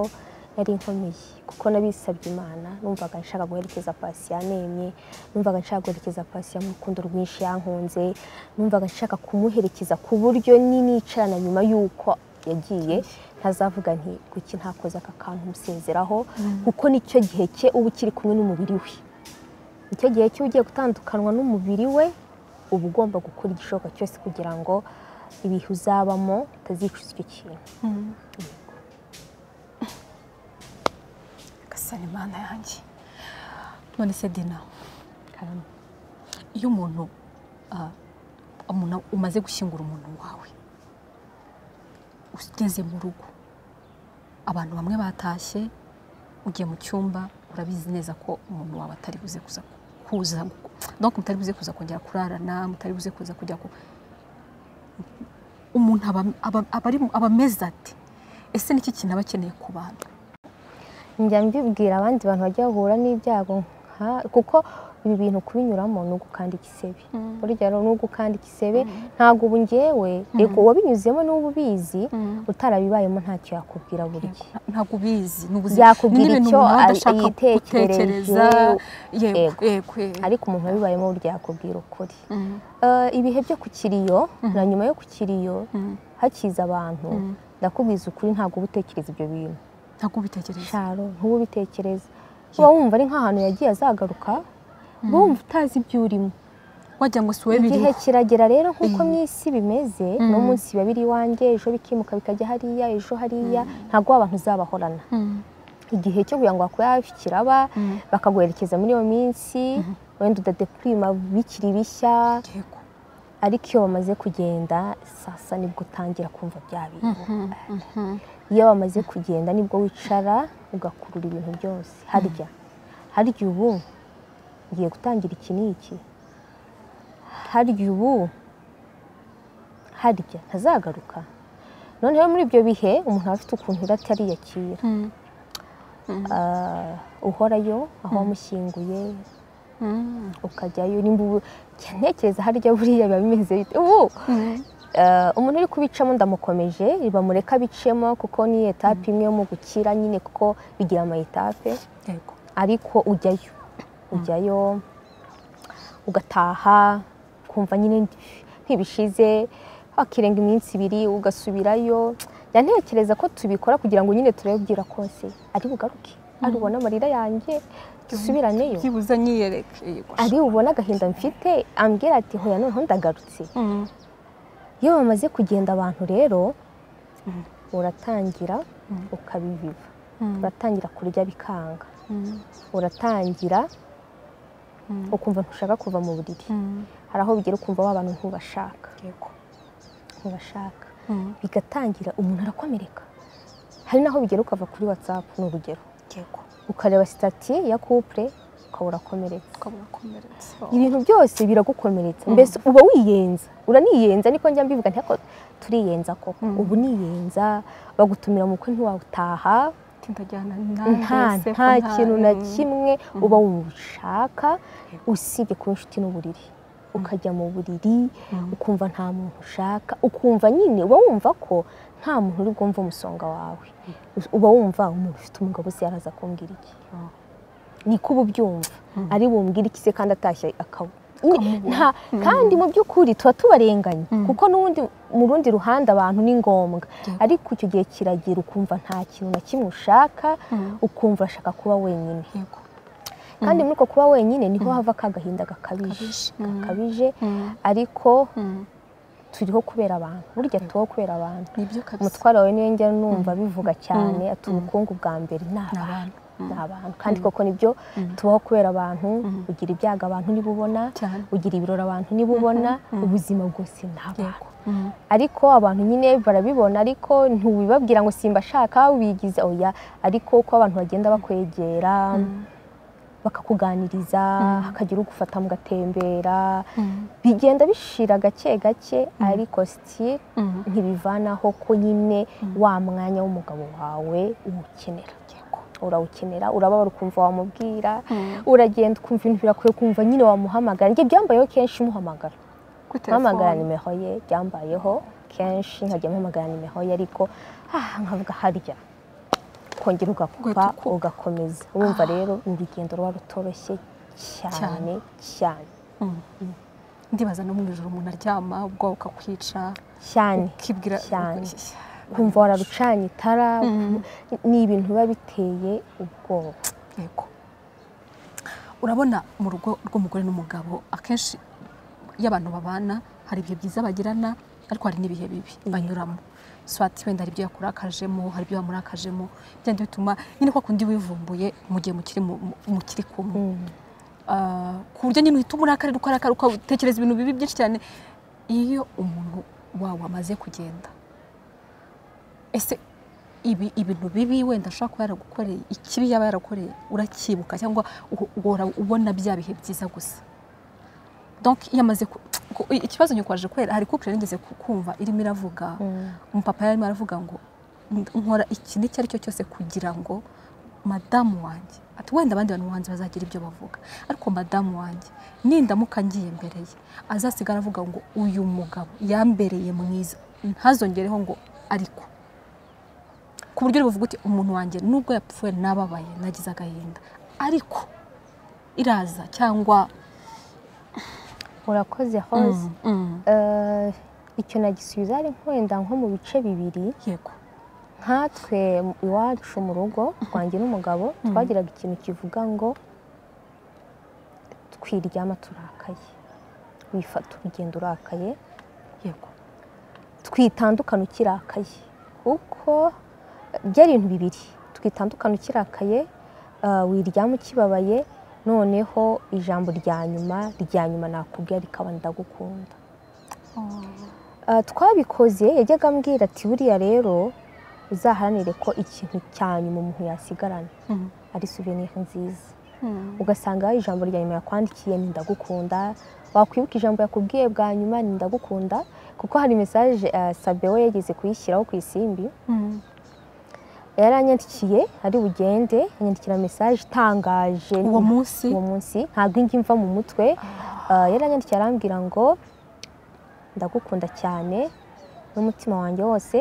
yari inkomeye kuko nabisabye imana numvaga nshaka guherekeza pasi yanemye numvaga nshaka guherekeza pasi ya rukundo rwinshi yankunze numvaga nshaka kumuherekeza ku buryo n'inicarana nyuma y'uko yagiye ntazavuga nti kuki ntakoze aka kantu musezeraho kuko nicyo gihe cye uba ukiri kumwe n'umubiri we icyo gihe cyo ugiye gutandukanwa n'umubiri we uba ugomba gukora igishoboka cyose kugira ngo ibihe uzabamo utazicuza icyo kintu
gasana imana yanjye none se dina iyo umuntu ah, umuntu umaze gushyingura umuntu wawe ugeze mu rugo abantu bamwe batashye ugiye mu cyumba urabizi neza ko umuntu wawe atari buze kuza kuza donc mutari buze kuza kongera kurarana mutari buze kuza kujya ku umuntu aba, aba, aba, ari- aba ameze ati ese niki kintu aba akeneye ku bantu
njya mbibwira abandi bantu bajya bahura n'ibyago nka- kuko ibi bintu kubinyuramo ni ugukanda igisebe burya rero ni ugukanda igisebe ntabwo ubu ngewe yego wabinyuzemo n'ubu ubizi utarabibayemo ntacyo yakubwira burya
ntabwo ubizi ni ubuzima
yakubwira
Ni n'ibintu
icyo
umuntu aba
a-
adashaka
yitekereje
gutekereza
Yego.
yego yego yego.
ariko umuntu wabibayemo burya yakubwira ukuri
Mm,
Eh, ibihe byo ku kiriyo na nyuma yo ku kiriyo
mm,
hakiza abantu
mm.
ndakubwiza ukuri ntabwo uba utekereza ibyo bintu
ntabwo ubitekereza
sharo ntuba ubitekereza uba wumva ari nk'ahantu yagiye azagaruka uba wumva utazi ibyo urimo
wagira ngo si wowe
igihe
biriho
kiragera rero nk'uko
Mm.
mu isi bimeze
Mm.
uno munsi biba biri iwanjye ejo bikimuka bikajya hariya ejo hariya ntabwo wa bantu uzabahorana
Mm,
igihe cyo kugira ngo bakure hafi kiraba
mm.
bakaguherekeza muri iyo minsi wenda udadepurima bikiri bishya
yego
ariko iyo bamaze kugenda sasa nibwo utangira kumva bya bintu
Mhm, mhm.
iyo bamaze kugenda nibwo wicara ugakurura ibintu byose harya harya ubu ngiye gutangira iki n'iki harya ubu harya ntazagaruka noneho muri ibyo bihe umuntu aba afite ukuntu yari atariyakira
Mm,
Ah, uhorayo aho wamushyinguye
mm,
ukajyayo nimba ubu njya ntekereza harya buriya biba bimeze bite ubu
mm.
eh, umuntu uri kubicamo ndamukomeje bamureka abicemo kuko ni etape imwe yo mu gukira nyine kuko bigira ama etape
yego
ariko ujyayo ujyayo ugataha ukumva nyine ntibishize wakirenga iminsi ibiri ugasubirayo njya ntekereza ko tubikora kugira ngo nyine turabwira kose ari bugaruke ari ubona amarira yanjye dusubiranyeyo
byibuze nyiyereke yego
ari ubona agahinda mfite ambwira ati hoya noneho ndagarutse
Mm,
iyo bamaze kugenda abantu rero
Mm.
uratangira
Mm.
ukabibiba
mm,
uratangira kurya bikanga
mm,
uratangira
mm,
ukumva ntushaka kuva mu buriri
mm.
hari aho bigera ukumva wa bantu ntubashaka
yego
ntubashaka
Mm,
bigatangira umuntu arakomereka hari n'aho bigera ukava kuri watsapu ni urugero
yego
ukareba sitati ya kupure ukaba urakomereka
ukaba urakomeretse
ibintu byose biragukomeretsa mbese uba wiyenza uraniyenza niko njya mbivuga ntako turiyenza koko
Mm.
ubu niyenza bagutumira mu bukwe ntiwawutaha
tindajyana
nta nta kintu na kimwe uba ushaka usibye kuba inshuti n'uburiri ukajya mu buriri ukumva nta muntu ushaka ukumva nyine uba wumva ko nta muntu uri bwumve umusonga wawe uba wumva umuntu ufite umugabo se yaraza kumbwira iki niko uba ubyumva ari bumbwire iki se kandi atashye akaba nta kandi mu by'ukuri tuba tubarenganya kuko n'ubundi mu rundi ruhande abantu ni ngombwa ariko icyo gihe kiragira ukumva nta kintu na kimwe ushaka ukumva urashaka kuba wenyine
yego
kandi muri uko kuba wenyine niho hava ka gahinda gakabije
Gakabije. Mm.
gakabije
Mm,
ariko
mm.
turiho kubera abantu burya tubaho kubera abantu
nibyo kabisa
umutware wawe niyo njya numva bivuga cyane ati ubukungu bwa mbere ni
ni
abantu
abantu Mm,
ni abantu kandi koko nibyo tubaho kubera abantu ugira ibyago abantu niba ubona
cyane
ugira ibirori abantu niba ubona ubuzima bwose ni abantu
Mm,
ariko abantu nyine barabibona ariko ntubibabwira ngo simbashaka wigize oya ariko uko abantu bagenda bakwegera bakakuganiriza hakagira ugufata mugatembera
mm,
bigenda bishira gake gake ariko sitire
mm.
ntibivanaho ko nyine wa mwanya w'umugabo wawe uwukenera urawukenera urababara ukumva wamubwira
Mm.
uragenda ukumva ibintu birakwiye kumva nyine wamuhamagara njye byambayeho kenshi muhamagara
Kuri
mpamagara
telefone.
nimero ye byambayeho kenshi nkajya mpamagara nimero ye ariko ah, nkavuga harya kongera ugakupa
Ugahita ukupa.
ugakomeza urumva rero urugendo ruba rutoroshye cyane cyane
Mm. ndibaza no mu ijoro umuntu aryama ubwo ukakwica
cyane
ukibwira
cyane kumva wararucanye itara ni ibintu biba biteye ubwoba
yego urabona mu rugo rw'umugore n'umugabo akenshi iyo abantu babana hari ibihe byiza bagirana ariko hari n'ibihe bibi banyuramo swati wenda hari ibyo yakurakajemo hari ibyo wamurakajemo byenda bituma nyine kwa kundi wivumbuye mu gihe mukiri mu- mu- mukiri kumwe Ah, ku buryo nyine uhita umurakari ukarakara ukatekereza ibintu bibi byinshi cyane iyo umuntu wawe amaze kugenda ese ibi ibintu bibi wenda ashobora kuba yaragukoreye ikibi yaba yaragukoreye uracyibuka cyangwa uho- uhora ubona bya bihe byiza gusa donc iyo amaze ku- ku- ikibazo nyakwaje kwera hari couple nigeze ku- kumva irimo iravuga umupapa yarimo aravuga ngo nkora iki n'icyo ari cyo cyose kugira ngo madamu wanjye ati wenda abandi bantu bahanzi bazagira ibyo bavuga ariko madamu wanjye nindamuka ngiye imbere ye azasigara avuga ngo uyu mugabo yambereye mwiza ntazongereho ngo ariko ku buryo uri buvuga uti umuntu wanjye nubwo yapfuye nababaye nagize agahinda ariko iraza cyangwa
urakoze hose Eh, icyo nagisubiza ari wenda nko mu bice bibiri
yego
nkatwe iwacu mu rugo twanjye n'umugabo twagiraga ikintu kivuga ngo twiryama turakaye wifata urugendo urakaye
yego
twitandukana ukirakaye kuko byari ibintu bibiri twitandukana ukirakaye eh, wiryama ukibabaye noneho ijambo rya nyuma rya nyuma nakubwira rikaba ndagukunda Ah, twabikoze yajyaga ambwira ati buriya rero uzaharanire ko ikintu cya nyuma umuntu yasigarana
Mhm.
ari souvenir nziza ugasanga ijambo rya nyuma yakwandikiye ni ndagukunda wakwibuka ijambo yakubwiye bwa nyuma ni ndagukunda kuko hari mesaje ah, sabeho yageze kuyishyiraho ku isimbi
Mhm.
yaranyandikiye ari bugende anyandikira mesaje itangaje
uwo munsi
uwo munsi ntabwo ingi mva mu mutwe Ah, yaranyandikiye arambwira ngo ndagukunda cyane n'umutima wanjye wose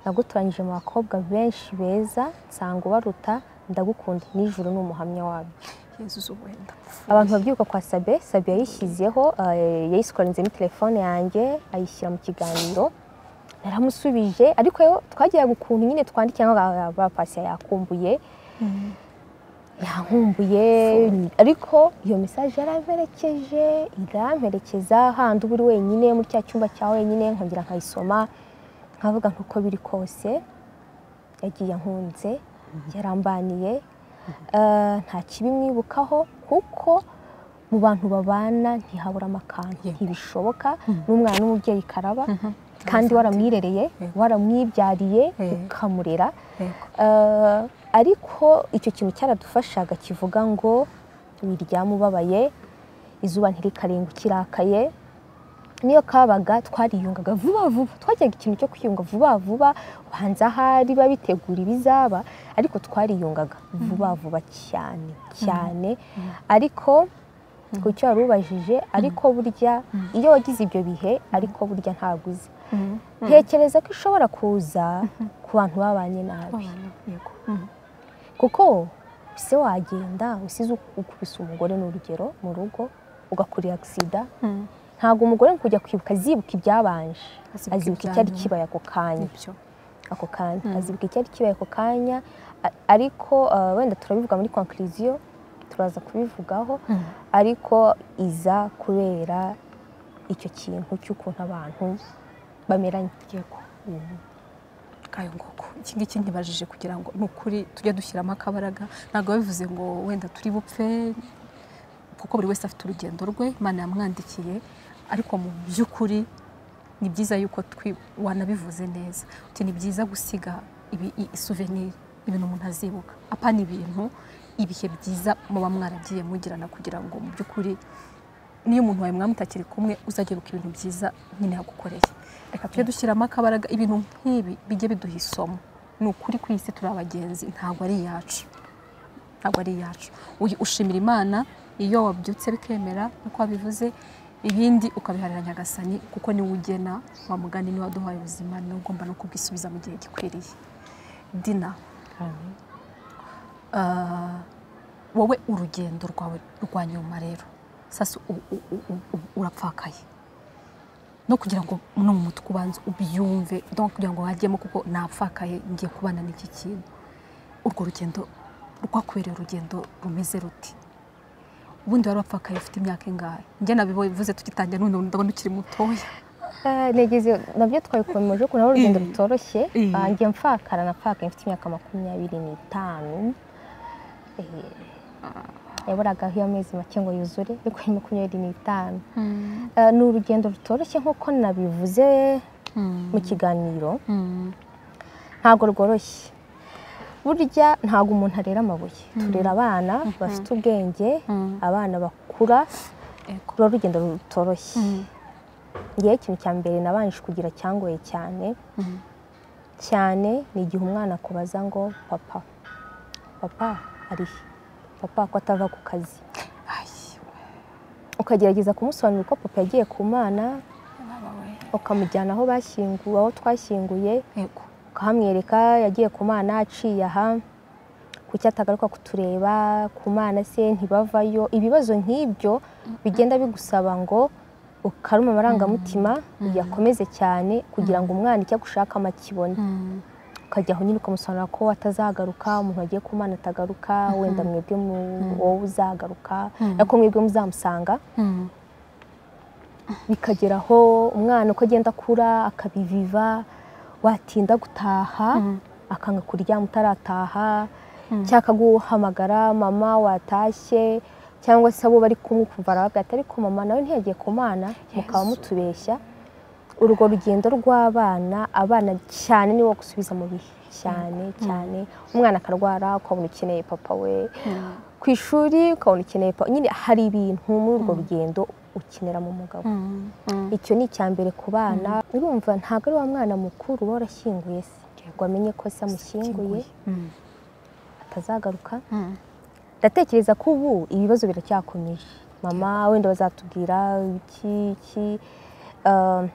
nagutoranyije mu bakobwa benshi beza nsanga ubaruta ndagukunda nijoro ni umuhamya wabyo
yezu wenda
abantu babyibuka kwa sabe sabe yayishyizeho ah, yayisikoranze muri telefone yanjye ayishyira mu kiganiro naramusubije ariko yo twagiraga ukuntu nyine twandikira ngo bapasi yakumbuye yankumbuye ariko iyo mesaje yaramperekeje iramperekeza handi uba uri wenyine muri cya cyumba cya wenyine nkongera nkayisoma nkavuga nk'uko biri kose yagiye ankunze yarambaniye Eh, nta kibi mwibukaho kuko mu bantu babana ntihaburamo akantu
Yego.
ntibishoboka n'umwana n'umubyeyi karaba kandi
Exactly.
waramwirereye
Yego.
waramwibyariye
Yego.
ukamurera
yego
Eh, ariko icyo kintu cyaradufashaga kivuga ngo wiryama ubabaye izuba ntirikarenga ukirakaye niyo kabaga twariyungaga vuba vuba twajyaga ikintu cyo kwiyunga vuba vuba ubanza ahari babitegura ibizaba ariko twariyungaga vuba vuba cyane cyane ariko ku cyo wari ubajije ariko burya iyo wagize ibyo bihe ariko burya ntabwo uzi ntekereza ko ishobora kuza ku bantu babanye nabi
Babana, yego
kuko se wagenda usize ukubise umugore ni urugero mu rugo ugakurira agisida
Mhm.
ntabwo umugore ari kujya kwibuka azibuka ibyabanje
Azibuka
azibuka
ibya
icyari
nyuma.
kibaye ako kanya
nibyo
ako kanya azibuka icyari kibaye ako kanya a- ariko ah, wenda turabivuga muri conclusion turaza kubivugaho ariko iza kubera icyo kintu cy'ukuntu abantu bameranye
yego kayo ngoko iki ngiki ntibajije kugira ngo ni ukuri tujye dushyiramo akabaraga ntabwo babivuze ngo wenda turi bupfe kuko buri wese afite urugendo rwe imana yamwandikiye ariko mu by'ukuri ni byiza yuko twi- wanabivuze neza uti ni byiza gusiga ibi- i- souvenir ibintu umuntu azibuka apa ni ibintu ibihe byiza muba mwaragiye mugirana kugira ngo mu by'ukuri niyo umuntu wawe mwaba mutakiri kumwe uzajya yibuka ibintu byiza nyine yagukoreye reka tujye dushyiramo akabaraga ibintu nk'ibi bijye biduha isomo ni ukuri ku isi turi abagenzi ntabwo ari iyacu ntabwo ari iyacu Uy- ushimira imana iyo wabyutse bikemera nk'uko wabivuze ibindi ukabiharira nyagasani kuko niwe ugena wa mugani niwe waduhaye ubuzima niwe ugomba no kubwisubiza mu gihe gikwiriye dina ah, wowe urugendo rwawe rwa nyuma rero sasa u- u- u- u- u- urapfakaye no kugira ngo no mu mutwe ubanze ubyumve donc kugira ngo hajyemo kuko napfakaye ngiye kubana n'iki kintu urwo rugendo rwakwereye urugendo rumeze ruti ubundi wari wapfakaye ufite imyaka ingahe njye nabivuze tugitangira none ubu ndabona ukiri mutoya
Ah, negeze nabyo twabikomeje ko nawe urugendo
Eh.
rutoroshye
Eh.
Ah, njye mfakara napfakaye mfite imyaka makumyabiri n'itanu Eh, yaburaga aho amezi make ngo yuzure ariko ni makumyabiri n'itanu Ah, ni urugendo rutoroshye nk'uko nabivuze mu kiganiro ntabwo rworoshye burya ntabwo umuntu arera amabuye turera abana bafite ubwenge abana bakura
Ego.
ruba urugendo rutoroshye ngewe ikintu cya mbere nabanje kugira cyangoye cyane cyane ni igihe umwana akubaza ngo papa papa ari he papa ko atava ku kazi
Ayi,
ukagerageza kumusobanurira ko papa yagiye ku mana
baba we.
ukamujyana aho bashyinguwe aho twashyinguye
Yego.
ukahamwereka yagiye ku mana aciye aha kuki atagaruka kutureba ku mana se ntibavayo ibibazo nk'ibyo bigenda bigusaba ngo ukaruma amarangamutima uyakomeze cyane kugira ngo umwana icyo agushaka amakibone
Mm.
ukajya aho nyine ukamusobanurira ko atazagaruka umuntu wagiye ku mana atagaruka wenda mwebwe mu- wowe uzagaruka ariko mwebwe muzamusanga
Mm.
bikagera aho umwana uko agenda akura akabiviva watinda gutaha akanga kuryama utarataha cyangwa akaguhamagara mama watashye cyangwa se abo bari kumwe ukumva arababwira ati ariko mama nawe ntiyagiye ku mana mukaba mutubeshya urwo rugendo rw'abana abana cyane niwo gusubiza mu bihe cyane cyane umwana akarwara ukabona ukeneye papa we ku ishuri ukabona ukeneye papa nyine hari ibintu muri urwo rugendo ukenera mu mugabo
Mm. Mm.
icyo ni icya mbere ku bana urumva ntabwo ari wa mwana mukuru uba warashyinguye se ngo amenye ko se amushyinguye
Mm.
atazagaruka
Mm.
ndatekereza ko ubu ibibazo biracyakomeje mama wenda bazatubwira iki iki Um,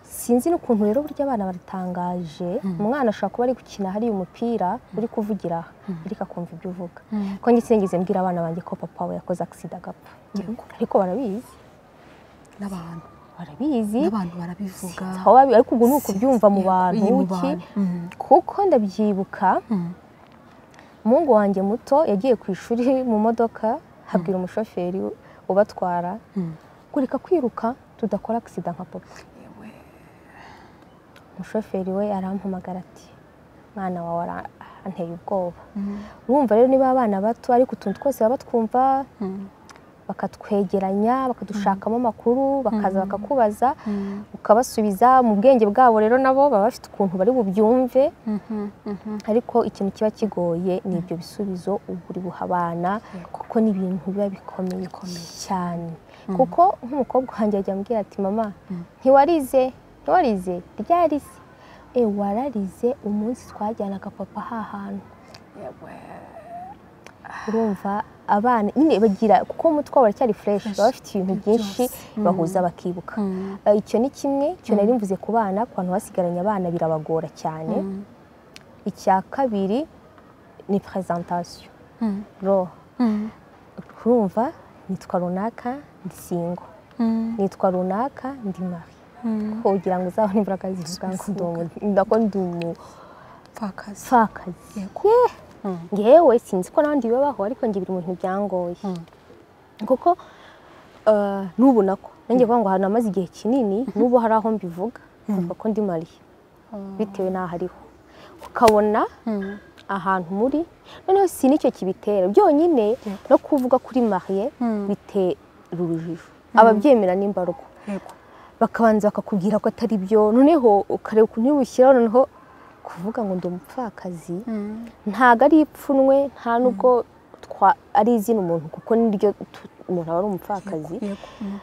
sinzi n'ukuntu rero burya abana baratangaje umwana ashobora kuba ari gukina hariya umupira uri kuvugira aha ariko akumva ibyo uvuga
Mm.
ko njye sinigeze mbwira abana banjye ko papa we yakoze agisida agapfa ariko barabizi
N'abantu.
barabizi
N'abantu barabivuga.
aho babi- ariko ubwo ni ukubyumva mu bantu
Mu
iki
bantu. Mm.
kuko ndabyibuka
Mm.
umuhungu wanjye muto yagiye ku ishuri mu modoka habwira umushoferi ubatwara
Mm.
kureka kwiruka tudakora agisida nka papa
Yewe.
umushoferi we arampamagara ati mwana wawe aranteye ubwoba
Mm.
urumva rero niba abana bato ariko utuntu twose baba batwumva
Mm.
bakatwegeranya bakadushakamo amakuru bakaza bakakubaza
Mm.
ukabasubiza mu bwenge bwabo rero nabo baba bafite ukuntu bari bubyumve
Mhm. Mhm.
ariko ikintu kiba kigoye ni ibyo bisubizo uba uri buha abana kuko ni ibintu biba bikomeye cyane kuko nk'umukobwa wanjye ajya ambwira ati mama ntiwarize ntiwarize ryarize e wararize umunsi twajyanaga papa hahantu
Yewe.
urumva abana nyine bagira kuko umutwe wabo uracyari fureshi baba bafite ibintu byinshi bahuza bakibuka
Mm.
Eh, icyo ni kimwe icyo nari mvuze ku bana ku bantu basigaranye abana birabagora cyane
Mm.
icya kabiri ni perezantasiyo
Mm.
roho
Mm.
urumva nitwa runaka ndi singo
Mm.
nitwa runaka ndi mari
Mm.
kugira ngo uzabone imbaraga zivuga ngo ndi umu- ndako ndi
Pfakazi.
umupfakazi
Yego.
Ye!
Mm.
ngewe sinzi ko n'abandi bibabaho ariko nge biri mu bintu byangoye kuko eh, n'ubu nako nanjye kuvuga ngo ahantu amaze igihe kinini n'ubu hari aho mbivuga nkumva ko ndi mari bitewe n'aho ariho ukabona
Mm.
ahantu muri noneho si n'icyo kibitera byonyine no kuvuga kuri mariye
Mm.
bitera urujijo ababyemera n'imbarwa
Yego.
bakabanza bakakubwira ko atari byo noneho ukareba ukuntu uri bushyiraho noneho kuvuga ngo ndi umupfakazi
Mm.
ntabwo ari ipfunwe nta nubwo twa- ari izina umuntu kuko niryo tu- umuntu aba ari umupfakazi
Yego. Mm.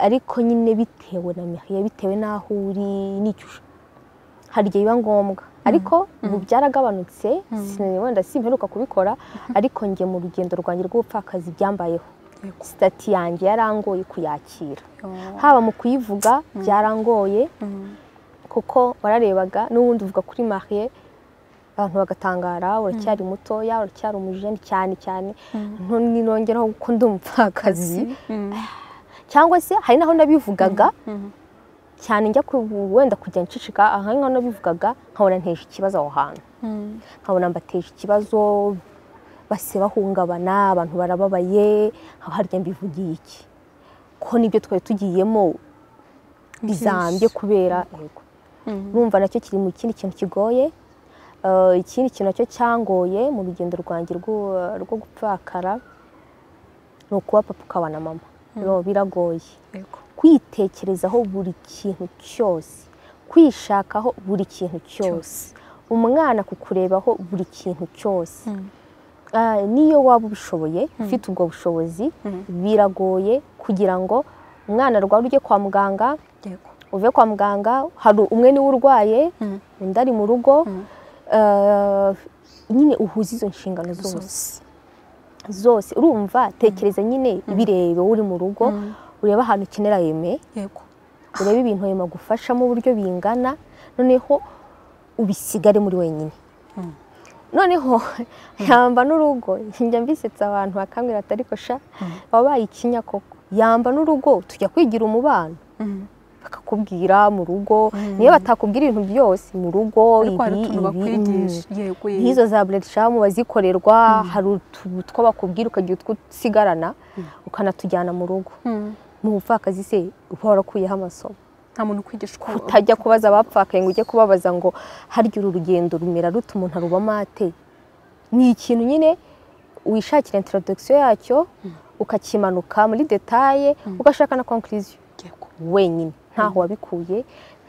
ariko nyine bitewe na mihaya bitewe n'aho uri n'icyo ushaka hari igihe biba ngombwa ariko ubu byaragabanutse sinari wenda simperuka kubikora ariko njye mu rugendo rwanjye rw'ubupfakazi byambayeho
Yego.
sitati yanjye yarangoye kuyakira
Oh.
haba mu kuyivuga byarangoye
Mm.
kuko wararebaga n'ubundi uvuga kuri mariye abantu bagatangara uracyari mutoya uracyari umujeni cyane cyane none ninongeraho ko ndi umupfakazi
Mm.
cyangwa se hari n'aho nabivugaga
Mm.
cyane njya ku- wenda kujya ncicika aha ngaho nabivugaga nkabona nteje ikibazo aho hantu
Mm.
nkabona mbateje ikibazo base bahungabana abantu barababaye nkaba harya mbivugiye iki ko nibyo twari tugiyemo bizambye kubera yego
Mm.
urumva nacyo kiri mu kindi kintu kigoye Eh, ikindi kintu nacyo cyangoye mu rugendo rwanjye rwo rwo gupfakara ni ukuba papa ukaba na mama Biro- biragoye
Yego.
kwitekerezaho buri kintu cyose kwishakaho buri kintu cyose umwana kukurebaho buri kintu cyose
Mm.
Ah, niyo waba ubishoboye ufite ubwo bushobozi biragoye kugira ngo umwana arwara ujye kwa muganga
Yego.
uve kwa muganga hari umwe niwe urwaye
Mm.
undi ari mu rugo Eh, nyine uhuze izo nshingano zose zose urumva tekereza nyine birebe uri mu rugo urebe ahantu ukenera yeme
yego
urebe ibintu ayo magufashamo uburyo bingana noneho ubisigare muri wenyine noneho yamba n'urugo njya mbisetsa abantu bakambwira ati ariko sha wabaye ikinya koko yamba n'urugo tujya kwigira umubano bakakubwira mu rugo niyo batakubwira ibintu byose mu rugo
ariko hari
ibi
utuntu
ibi
bakwigisha yego yego
nk'izo za buretshamu bazikorerwa hari utu two bakubwira ukagira utwo usigarana ukanatujyana mu rugo
Mm.
mu bupfakazi se uba warakuyeho amasomo
nta muntu ukwigishwa
utajya kubaza abapfakaye ngo ujye kubabaza ngo harya uru rugendo rumera rute umuntu arubamo ate ni ikintu nyine wishakira introduction yacyo ukakimanuka muri detaye ugashaka na conclusion
yego
wenyine ntaho wabikuye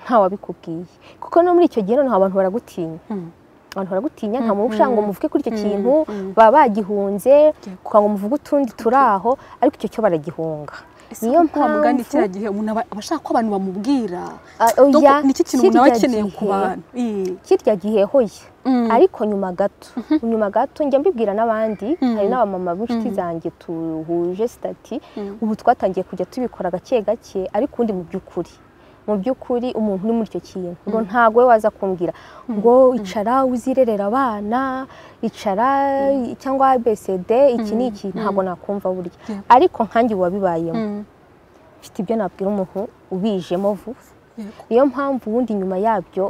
ntaho wabikubwiye kuko no muri icyo gihe noneho abantu baragutinya
Mm.
abantu baragutinya nta muntu ushaka ngo muvuge kuri icyo kintu baba bagihunze kugira ngo muvuge utundi turi aho ariko icyo cyo baragihunga niyo
niyo mpamvu
mpamvu
gani kiriya gihe umuntu aba aba ashaka ko abantu bamubwira
Ah, oya,
Donc, nicyo kintu umuntu aba
kirya
akeneye ku
gihe-
bantu Ii.
kirya gihe hoya
Mm.
ariko nyuma gato nyuma gato njya mbibwira n'abandi hari n'abamama b'inshuti zanjye tuhuje sitati ubu twatangiye kujya tubikora gake gake ariko ubundi mu by'ukuri mu by'ukuri umuntu uri muri icyo kintu ngo ntabwo we waza kumbwira ngo icara uzirerera abana icara cyangwa abcd iki ni iki ntabwo nakumva burya
Yeah.
ariko nkanjye wabibayemo
Mm.
mfite ibyo nabwira umuntu ubijemo vuba
yego
niyo mpamvu ubundi nyuma yabyo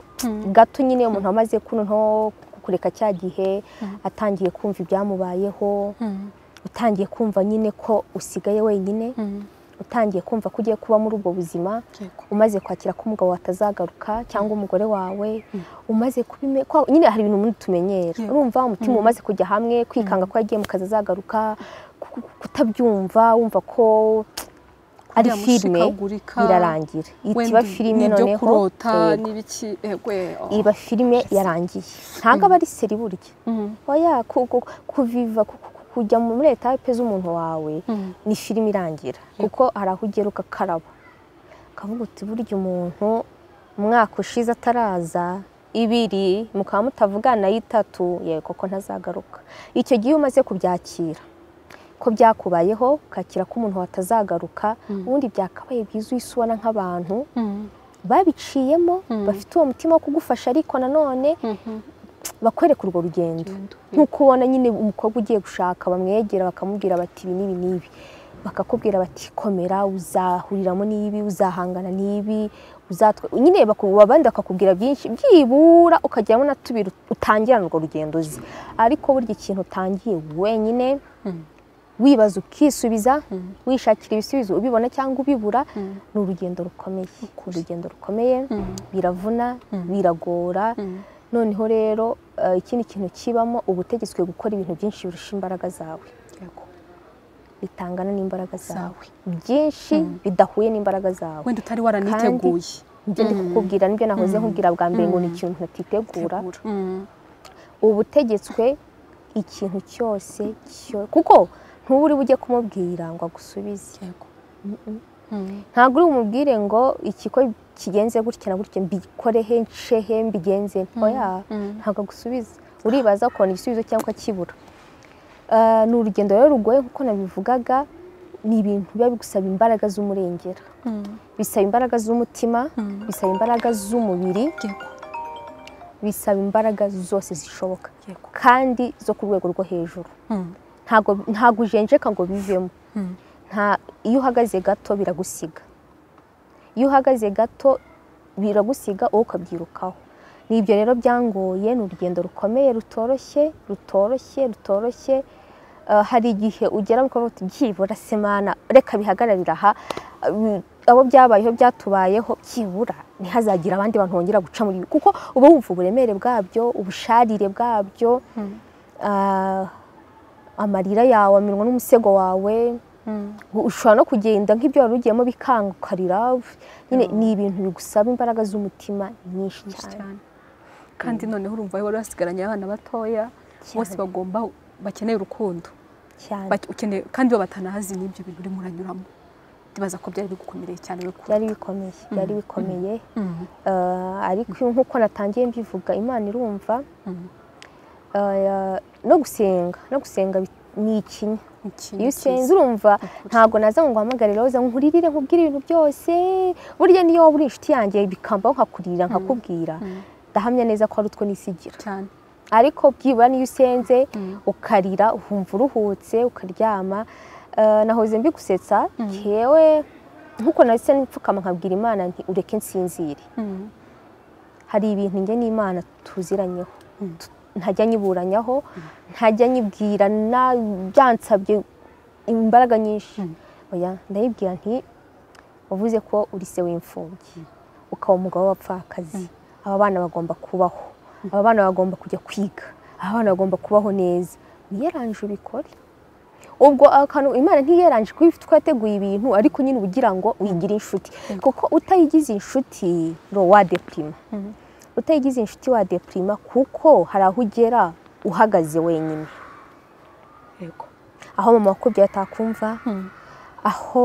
gato nyine umuntu amaze kuno nto kureka cya gihe atangiye kumva ibyamubayeho
Mm.
utangiye kumva nyine ko usigaye wenyine
Mm.
utangiye kumva ko ugiye kuba muri ubwo buzima
yego
umaze kwakira ko umugabo watazagaruka cyangwa umugore wawe umaze kubime ko nyine hari ibintu umuntu tumenyera
Yeah.
urumva umutima umaze kujya hamwe kwikanga ko yagiye mu kazi azagaruka ku- ku- kutabyumva wumva ko ari filime
Biramushikagurika.
birarangira
Wenda
iba filime
n'ibyo
noneho
kurota
yego.
n'ibiki yego yego.
iba filime yarangiye ntabwo aba ari seri burya
Mm.
oya ku- ku- kuviva ku- ku- kujya muri etape z'umuntu wawe
Mm.
ni filime irangira kuko hari aho ugera ugakaraba ukavuga uti burya umuntu umwaka ushize ataraza ibiri mukaba mutavugana y'itatu yego ko ntazagaruka icyo gihe iyo umaze kubyakira ko byakubayeho ukakira ko umuntu watazagaruka ubundi byakabaye byiza uhise ubona nk'abantu
Mm.
babiciyemo bafite uwo mutima wo kugufasha ariko nanone
Mhm.
bakwereka urwo rugendo
Rugendo,
nk'uko ubona nyine umukobwa ugiye gushaka bamwegera bakamubwira bati ibi n'ibi n'ibi bakakubwira bati komera uzahuriramo n'ibi uzahangana n'ibi uzatwa nyine baku- abandi bakakubwira byinshi byibura ukageramo na tubiri utangirana urwo rugendo uzi ariko burya ikintu utangiye wenyine wibaza ukisubiza wishakira ibisubizo ubibona cyangwa ubibura ni urugendo rukomeye urugendo rukomeye biravuna biragora noneho rero eh, ikindi kintu kibamo uba utegetswe gukora ibintu byinshi birusha imbaraga zawe
yego
bitangana n'imbaraga zawe
Zawe.
byinshi bidahuye n'imbaraga zawe
wenda utari waraniteguye
ibyo ndi kukubwira nibyo nahoze nkubwira bwa mbere ngo ni ikintu ntitegura
Tegura. Mm.
uba utegetswe ikintu cyose cyo- kuko ntuba uri bujye kumubwira ngo agusubize
yego Mm.
ntabwo uri bumubwire ngo ikigo kigenze gutya na gutya mbikore he nce he mbigenze oya ntabwo agusubiza uribaza ukabona igisubizo cyangwa ukakibura Ah, ni urugendo rero rugoye nk'uko nabivugaga ni ibintu biba bigusaba imbaraga z'umurengera
Mm.
bisaba imbaraga z'umutima bisaba imbaraga z'umubiri
yego
bisaba imbaraga zose zishoboka
yego
kandi zo ku rwego rwo hejuru
Mm.
ntabwo ntabwo ujenjeka ngo bivemo
Mm.
nta iyo uhagaze gato biragusiga iyo uhagaze gato biragusiga wowe ukabyirukaho ni ibyo rero byangoye ni urugendo rukomeye rutoroshye rutoroshye rutoroshye Eh, hari igihe ugera ukavuga uti byibura semana reka bihagararire aha Eh, abo byabayeho byatubayeho byibura ntihazagire abandi bantu bongera guca muri ibi kuko uba wumva uburemere bwabyo ubusharire bwabyo ah, amarira yawe aminwa n'umusego wawe ushobora no kugenda nk'ibyo wari ugiyemo bikanga ukarira nyine ni ibintu bigusaba imbaraga z'umutima nyinshi cyane
cyane kandi noneho urumva wari wasigaranye abana batoya bose
Cyane.
bagomba bakeneye urukundo
cyane
Bake- ukeneye kandi bo batanahazi n'ibyo bintu urimo uranyuramo ndibaza ko byari bigukomereye cyane we kure
byari bikomeye byari bikomeye Eh, ariko nk'uko natangiye mbivuga imana irumva eh, no gusenga no gusenga bi- ni ikinya
Ikintu
iyo usenze
cyiza.
urumva
Ukuri.
ntabwo naza ngo nguhamagare roza nkuririre nkubwire ibintu byose burya niyo waba uri inshuti yanjye bikambaho nkakurira nkakubwira
Mm,
ndahamya neza ko ari utwo nisigira
cyane
ariko byibura niyo usenze
Mm.
ukarira ukumva uruhutse ukaryama Eh, nahoze mbigusetsa yewe nkuko nahise nipfukama nkabwira imana nti ureke nsinzire
Mm,
hari ibintu njye n'imana tuziranyeho
Mm.
Tu- ntajya nyiburanyaho ntajya nyibwira na- byansabye imbaraga nyinshi
Mm.
oya ndayibwira nti wavuze ko uri se w'imfubyi ukaba umugabo w'abapfakazi aba bana bagomba kubaho aba bana bagomba kujya kwiga aba bana bagomba kubaho neza niyeranje ubikore ubwo akantu imana ntiyeranje kuba ifite uko yateguye ibintu ariko nyine uba ugira ngo uyigire inshuti kuko utayigize inshuti ro wadepirima
Mhm.
utayigize inshuti wadepirima kuko hari aho ugera uhagaze wenyine
yego
aho mama wakubyaye atakumva
Mm,
aho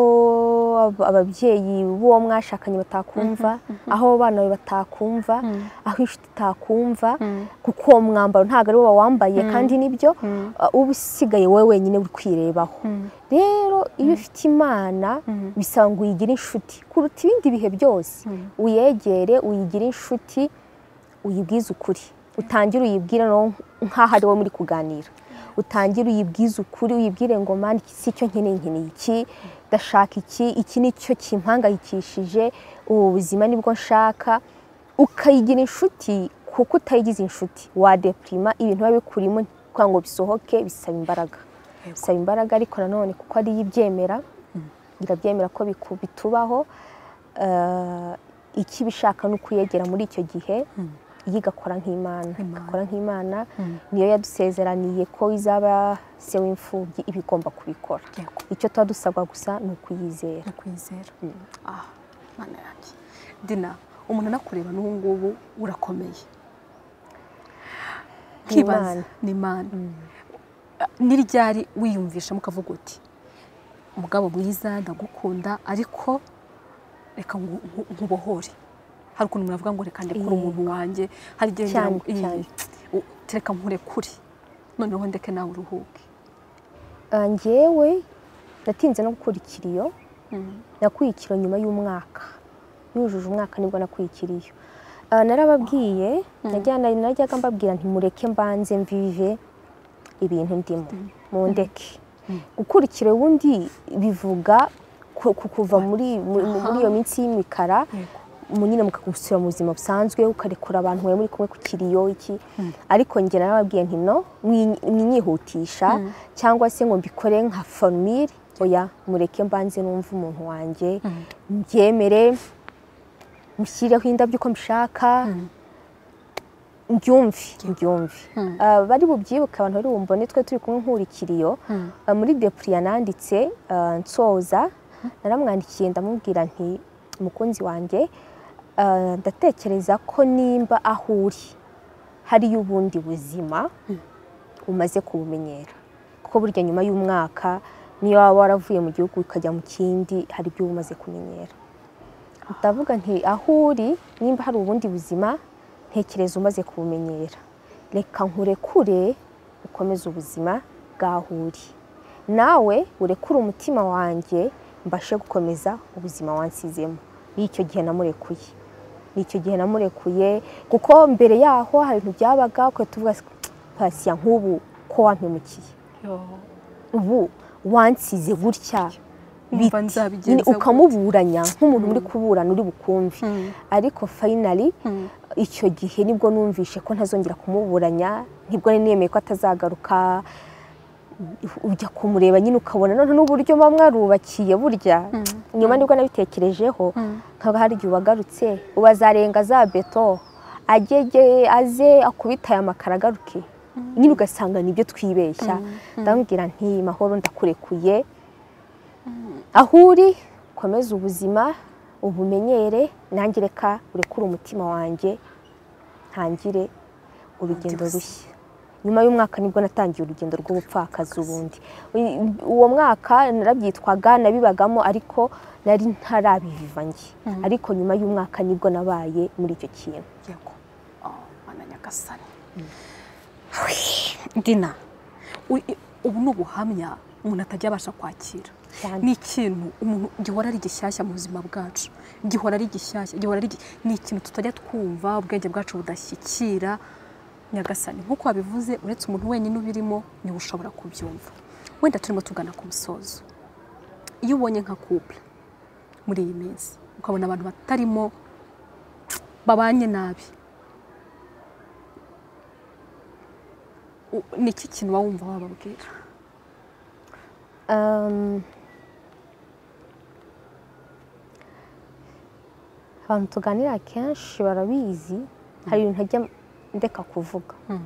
ab- ababyeyi b'uwo mwashakanye batakumva aho abo bana bawe batakumva
Mm.
aho inshuti itakumva
Mm.
kuko uwo mwambaro ntabwo ari wo wambaye kandi nibyo
Mm.
uh, uba usigaye wowe wenyine uri kwirebaho
Mm.
rero iyo ufite imana
Mm.
bisaba ngo uyigire inshuti kuruta ibindi bihe byose
Mm.
uyegere uyigire inshuti uyibwize ukuri utangire uyibwire no nk'aho ari wowe muri kuganira utangire uyibwize ukuri uyibwire ngo mani iki si cyo nkeneye nkeneye iki ndashaka iki iki ni cyo kimpangayikishije ubu buzima nibwo nshaka ukayigira inshuti kuko utayigize inshuti wadepirima ibintu biba bikurimo kugira ngo bisohoke bisaba imbaraga
Yego.
bisaba imbaraga ariko nanone kuko ari yo ibyemera irabyemera ko biku- bitubaho Eh, ikibishaka ni ukuyegera muri icyo gihe iyo igakora nk'imana
Imana.
igakora nk'imana
Mm.
niyo yadusezeraniye ko izaba se w'imfubyi iba igomba kubikora
Yego.
icyo tuba dusabwa gusa ni ukuyizera
ndakwizera ah mana yanjye dina umuntu anakureba n'ubu ngubu urakomeye nkibaza
Imana.
ni imana n'iryari wiyumvishamo ukavuga uti umugabo mwiza ndagukunda ariko reka ngu- nku- nkubohore hari ukuntu umuntu avuga ngo reka ndekure
Yego.
umuntu wanjye hari igihe ngira
Cyane,
ngo, "Ih,
cyane.
u- reka nkurekure noneho ndeke nawe uruhuke
Ah, njyewe natinze no gukura ikiriyo
Mm.
nakuye ikiro nyuma y'umwaka yujuje umwaka nibwo nakuye ikiriyo Ah, narababwiye najya- na- najyaga mbabwira nti mureke mbanze mvive ibintu ndimo mundeke gukura ikiro ubundi bivuga ku- ku- kuva muri muri- muri iyo minsi y'imikara
Yego.
mu- nyine mukagusubira mu buzima busanzwe ukarekura abantu bari muri kumwe ku kiriyo iki ariko njye narababwiye nti no mwi- mwinyihutisha cyangwa se ngo mbikore nka famire oya mureke mbanze numve umuntu wanjye mbyemere mushyireho indabyo uko mbishaka mbyumve mbyumve
Mm.
Ah, bari bubyibuke abantu bari bumbone twe turi kumwe nk'urikiriyo Ah, muri depuriya nanditse ah, nsoza naramwandikiye ndamubwira nti umukunzi wanjye ah, ndatekereza ko nimba aho uri hariyo ubundi buzima umaze kubumenyera kuko burya nyuma y'umwaka niyo waba waravuye mu gihugu ukajya mu kindi hari ibyo uba umaze kumenyera ndavuga nti aho uri nimba hari ubundi buzima ntekereza umaze kubumenyera reka nkurekure ukomeze ubuzima bwaho uri nawe urekure umutima wanjye mbashe gukomeza ubuzima wansizemo ni icyo gihe namurekuye ni icyo gihe namurekuye kuko mbere yaho hari ibintu byabaga ukahita uvuga pasiya nk'ubu ko wampemukiye
Yo.
ubu wansize gutya
Umva
bite?
nzabigenza
Nyine
gute?
ukamuburanya nk'umuntu muri kuburana uri bukumve ariko fayinali icyo gihe nibwo numvishe ko ntazongera kumuburanya nibwo nari nemeye ko atazagaruka ujya kumureba nyine ukabona noneho n'uburyo muba mwarubakiye burya nyuma nibwo nabitekerejeho nkaba hari igihe ubagarutse ubu azarenga za beto agege aze akubite aya makaro agaruke nyine ugasanga nibyo twibeshya ndamubwira nti mahoro ndakurekuye aho uri komeza ubuzima ubumenyere nanjye reka urekure umutima wanjye ntangire urugendo
Ubundi
rushya nyuma y'umwaka nibwo natangiye urugendo rw'ubupfakazi ubundi U- uwo mwaka narabyitwaga nabibagamo ariko nari ntarabiviva njye ariko nyuma y'umwaka nibwo nabaye muri icyo kintu
yego Ah, mana nyagasani dina u- ubu ni ubuhamya umuntu atajya abasha kwakira
cyane
ni ikintu umuntu gihora ari gishyashya mu buzima bwacu gihora ari gishyashya gihora ari gi- ni ikintu tutajya twumva ubwenge bwacu budashyikira nyagasani nk'uko wabivuze uretse umuntu wenyine ubirimo niwe ushobora kubyumva wenda turimo tugana ku musozo iyo ubonye nka couple muri iyi minsi ukabona abantu batarimo babanye nabi u- ni iki kintu waba wumva wababwira
Um, abantu tuganira kenshi barabizi hari ibintu ntajya ndeka kuvuga
Mm.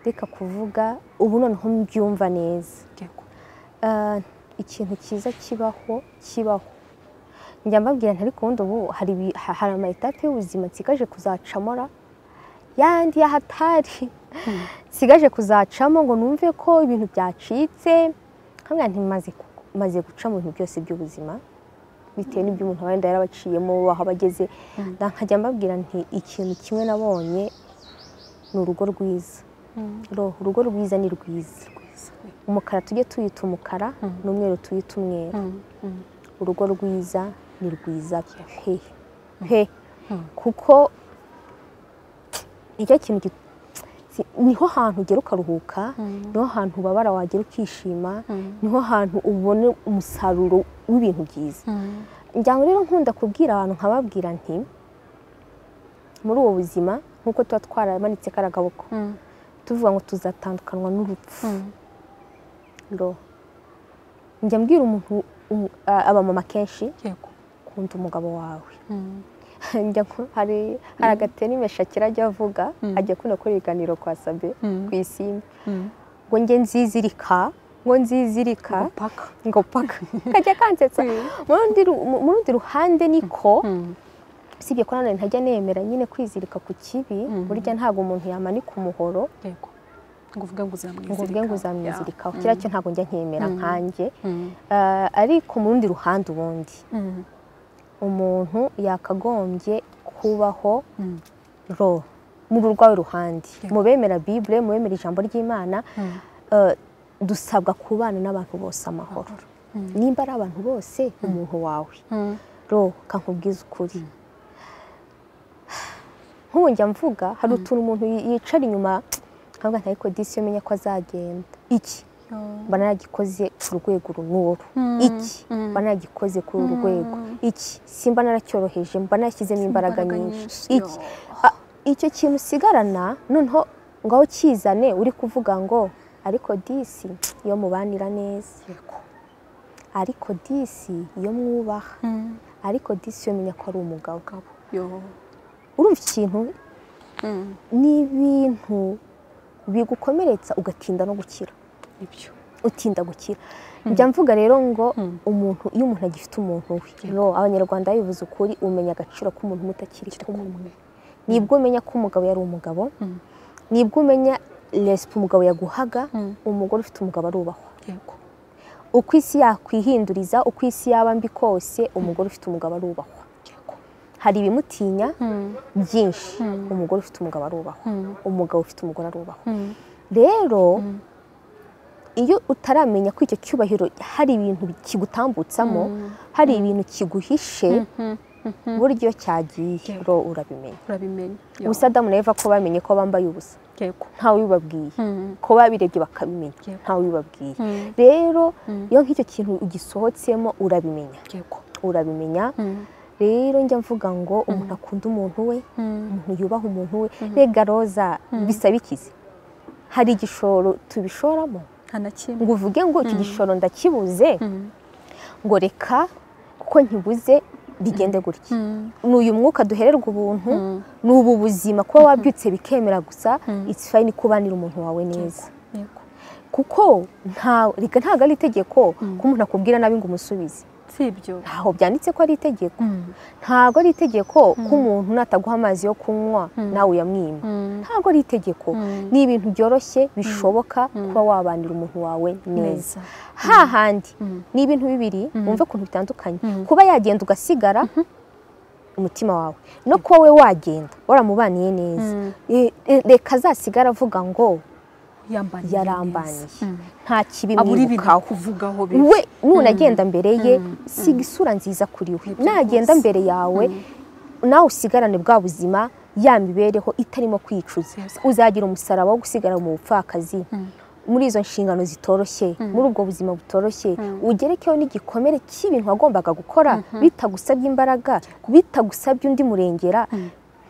ndeka kuvuga ubu noneho mbyumva neza
yego
Ah, ikintu cyiza kibaho kibaho njya mbabwira nti ariko ubundi ubu hari ibi- ha- hari ama etape y'ubuzima nsigaje kuzacamora yandi y'ahatari nsigaje kuzacamo ngo numve ko ibintu byacitse hamwe ntimaze maze guca mu bintu byose by'ubuzima bitewe n'ibyo umuntu wenda yarabaciyemo aho abageze nkajya mbabwira nti ikintu kimwe nabonye ni urugo rwiza Ro- urugo rwiza ni rwiza
rwiza
umukara tujye tuyita umukara n'umweru tuyita umweru urugo rwiza ni rwiza pe pe kuko nicyo kintu gi- si- niho hantu ugera ukaruhuka niho hantu ubabara wagera ukishima niho hantu ubona umusaruro w'ibintu byiza njya ngo rero nkunda kubwira abantu nkababwira nti muri ubu buzima nk'uko tuba twaramanitse karagaboko tuvuga ngo tuzatandukanwa n'urupfu Ro. njya mbwira umuntu umu- a- abamama kenshi
yego
kunda umugabo wawe Njya nko- hari hari agatenime shakira ajya avuga ajya akunda gukora ibiganiro kwa sabe ku isimbi ngo nge nzizirika ngo nzizirika
paka
ngo paka kajya kansetsa Mu rundi ru- mu mu rundi ruhande niko usibye ko nanone ntajya nemera nyine kwizirika ku kibi burya ntabwo umuntu yamanika umuhoro
yego ngo uvuge ngo uzamwizirika
ngo ubwe ngo uzamwizirikaho kiriya cyo ntabwo njya nkemera nkanjye
Mm.
Ah, ariko mu rundi ruhande ubundi umuntu yakagombye kubaho ro muri urwawe ruhande mu bemera bibure mu bemera ijambo ry'imana eh, dusabwa kubana n'abantu bose amahoro nimba ari abantu bose umuntu wawe ro kankubwiza ukuri nk'ubu njya mvuga hari utuntu umuntu yi- yicara inyuma ntabwo ntariko disi iyo umenya ko azagenda iki mba naragikoze ku rwego runuru iki mba naragikoze kuri uru rwego iki simba naracyoroheje mba narashyizemo imbaraga
imbaraga
nyinshi
nyinshi,
iki Ah, icyo kintu usigarana noneho ngaho ukizane uri kuvuga ngo ariko disi iyo mubanira neza ariko disi iyo mwubaha ariko disi iyo menya ko ari umugabo
Yo.
urumva ikintu ni ibintu bigukomeretsa ugatinda no gukira
ibyo
utinda gukira njya mvuga rero ngo umuntu iyo umuntu agifite umuntu we no, abanyarwanda bivuze ukuri umenya agaciro k'umuntu mutakiri kumwe nibwo umenya ko umugabo yari umugabo nibwo umenya resipo umugabo yaguhaga umugore ufite umugabo arubahwa
yego
uko isi yakwihinduriza uko isi yaba mbi kose umugore ufite umugabo arubahwa
yego
hari ibimutinya byinshi umugore ufite umugabo arubahwa umugabo ufite umugore arubahwa rero iyo utaramenya ko icyo cyubahiro hari ibintu kigutambutsamo hari ibintu kiguhishe buryo iyo cyagiye ro urabimenya
urabimenya Yo.
ubusa adamu na eva ko bamenye ko bambaye ubusa
yego
ntawe ubibabwiye ko babirebye bakabimenya
Yego.
ntawe ubibabwiye rero iyo nk'icyo kintu ugisohotsemo urabimenya
yego
urabimenya rero njya mvuga ngo umuntu akunda umuntu we umuntu yubaha umuntu we rega roza bisaba ikizi hari igishoro tubishoramo
nta na kimwe
ngo uvuge ngo iki gishoro ndakibuze ngo reka kuko nkibuze bigende gutya ni uyu mwuka duhererwa ubuntu ni ubu buzima kuba wabyutse bikemera gusa it's fine ko ubanira umuntu wawe neza
yego
kuko nta- reka ntabwo ari itegeko ko umuntu akubwira nabi ngo umusubize
si ibyo
ntaho byanditse ko ari itegeko ntabwo ari itegeko ko umuntu nataguha amazi yo kunywa nawe uyamwima ntabwo ari itegeko ni ibintu byoroshye bishoboka kuba wabanira umuntu wawe neza
neza
hahandi ni ibintu bibiri wumve ukuntu bitandukanye kuba yagenda ugasigara umutima wawe no kuba we wagenda waramubaniye neza E- e- reka azasigara avuga ngo
yambaniye
yarambaniye
neza. Mm.
nta kibi
abura ibintu
mwibukaho
kuvugaho bibi.
we nunagenda mbere ye siga isura nziza kuri we
Nibyo
nagenda
rwose.
mbere yawe nawe usigarane bwa buzima ya mibereho itarimo kwicuza
Yes.
uzagira umusaraba wo gusigara mu bupfakazi muri izo nshingano zitoroshye muri ubwo buzima butoroshye ugerekeho n'igikomere cy'ibintu wagombaga gukora bitagusabye imbaraga bitagusabye undi murengera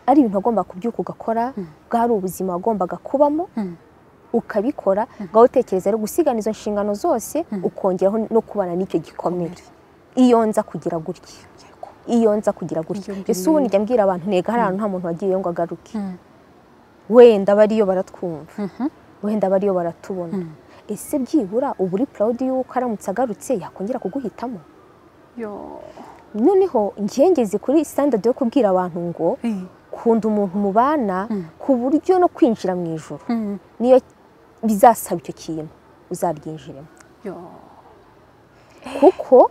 ari ibintu wagombaga kubyuka ugakora bwari ubuzima wagombaga kubamo ukabikora ngaho utekereza rero gusigana izo nshingano zose ukongeraho no kubana n'icyo gikomere iyo nza kugira gutya
Yego.
iyo nza kugira gutya
Iyo mbi
ese ubu njya mbwira abantu ntega hari ahantu nta muntu wagiye ngo agaruke
Mm.
wenda bariyo baratwumva
Mhm.
wenda bariyo baratubona ese byibura uba uri proud y'uko aramutse agarutse yakongera kuguhitamo
Yo.
noneho ngengeze kuri standard yo kubwira abantu ngo
Eh.
kunda umuntu mubana ku buryo no kwinjira mu ijoro
Mm.
niyo bizasaba icyo kintu uzaryinjiremo
Yo.
kuko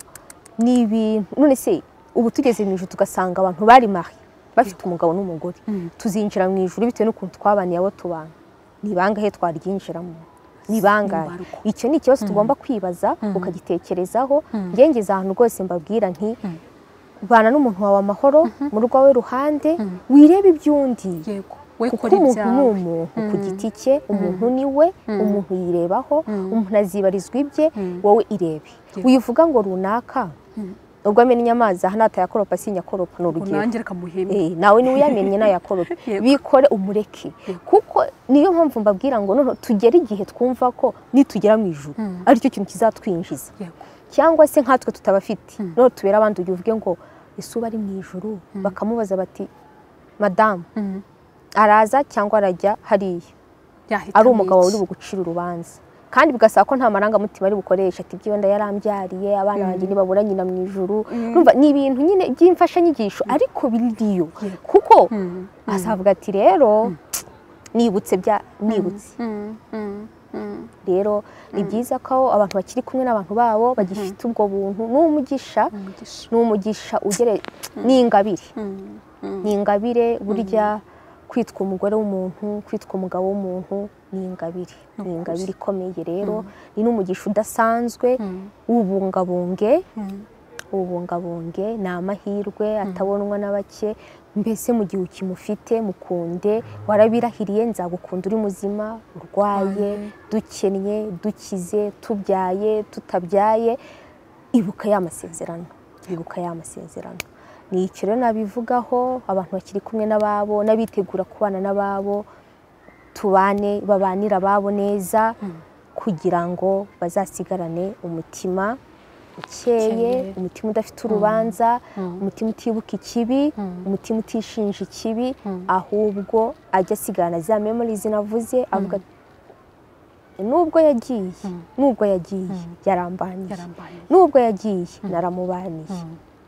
ni ibintu none se ubu tugeze mu ijoro tugasanga abantu bari mahi bafite umugabo n'umugore tuzinjira mu ijoro bitewe n'ukuntu twabaniye abo tubana ni bangahe twaryinjiramo ni bangahe
Imbarwa.
icyo ni ikibazo tugomba kwibaza ukagitekerezaho ngengeza ahantu rwose mbabwira nti bana n'umuntu wawe amahoro mu rwawe ruhande wirebe iby'undi
Yego. We
kuko
kora
umuntu ni
ibyawe.
umuntu ku giti cye umuntu ni we umuntu yirebaho umuntu azibarizwa ibye wowe irebe wivuga ngo runaka ubwo amennye amazi aha natayakoropa sinyakoropa ni urugero
Unange reka muheme.
Eh, nawe niwe uyamennye nayakorope
Yego.
bikore umureke kuko niyo mpamvu mbabwira ngo noneho tugere igihe twumva ko nitugera mu ijuru aricyo kintu kizatwinjiza
Yego.
cyangwa se nkatwe tutabafite noneho tubere abandi ugiye uvuge ngo ese uba ari mu ijuru bakamubaza bati madamu
Mm.
araza cyangwa arajya hariya
Yahitamo
ari umugabo
iki?
uri bugucire urubanza kandi bigasaba ko nta marangamutima ari bukoresha ati ibyo wenda yarambyariye abana banjye ntibabura nyina mu ijuru Urumva, ni ibintu nyine by'imfashanyigisho ariko biriyo kuko azavuga ati rero nibutse bya nibutse
Mm. Mm. Mm.
rero ni byiza ko abantu bakiri kumwe n'abantu babo bagifite ubwo buntu n'umugisha
Umugisha.
n'umugisha ugere ni ingabire
Mm.
ni ingabire burya kwitwa umugore w'umuntu kwitwa umugabo w'umuntu ni ingabire ni ingabire ikomeye rero ni n'umugisha udasanzwe ubungabunge ubungabunge ni amahirwe atabonwa na bake mbese mu gihe ukimufite mukunde warabirahiriye nzagukunda uri muzima urwaye dukennye dukize tubyaye tutabyaye ibuka ya masezerano ibuka ya masezerano ni icyo rero nabivugaho abantu bakiri kumwe n'ababo n'abitegura kubana n'ababo tubane babanira ababo neza kugira ngo bazasigarane umutima ukeye
Ukeye.
umutima udafite urubanza umutima utibuka ikibi umutima utishinja ikibi ahubwo ajya asigarana za memorizi navuze avuga ati, nubwo yagiye nubwo yagiye yarambaniye
Yarambaniye.
nubwo yagiye naramubaniye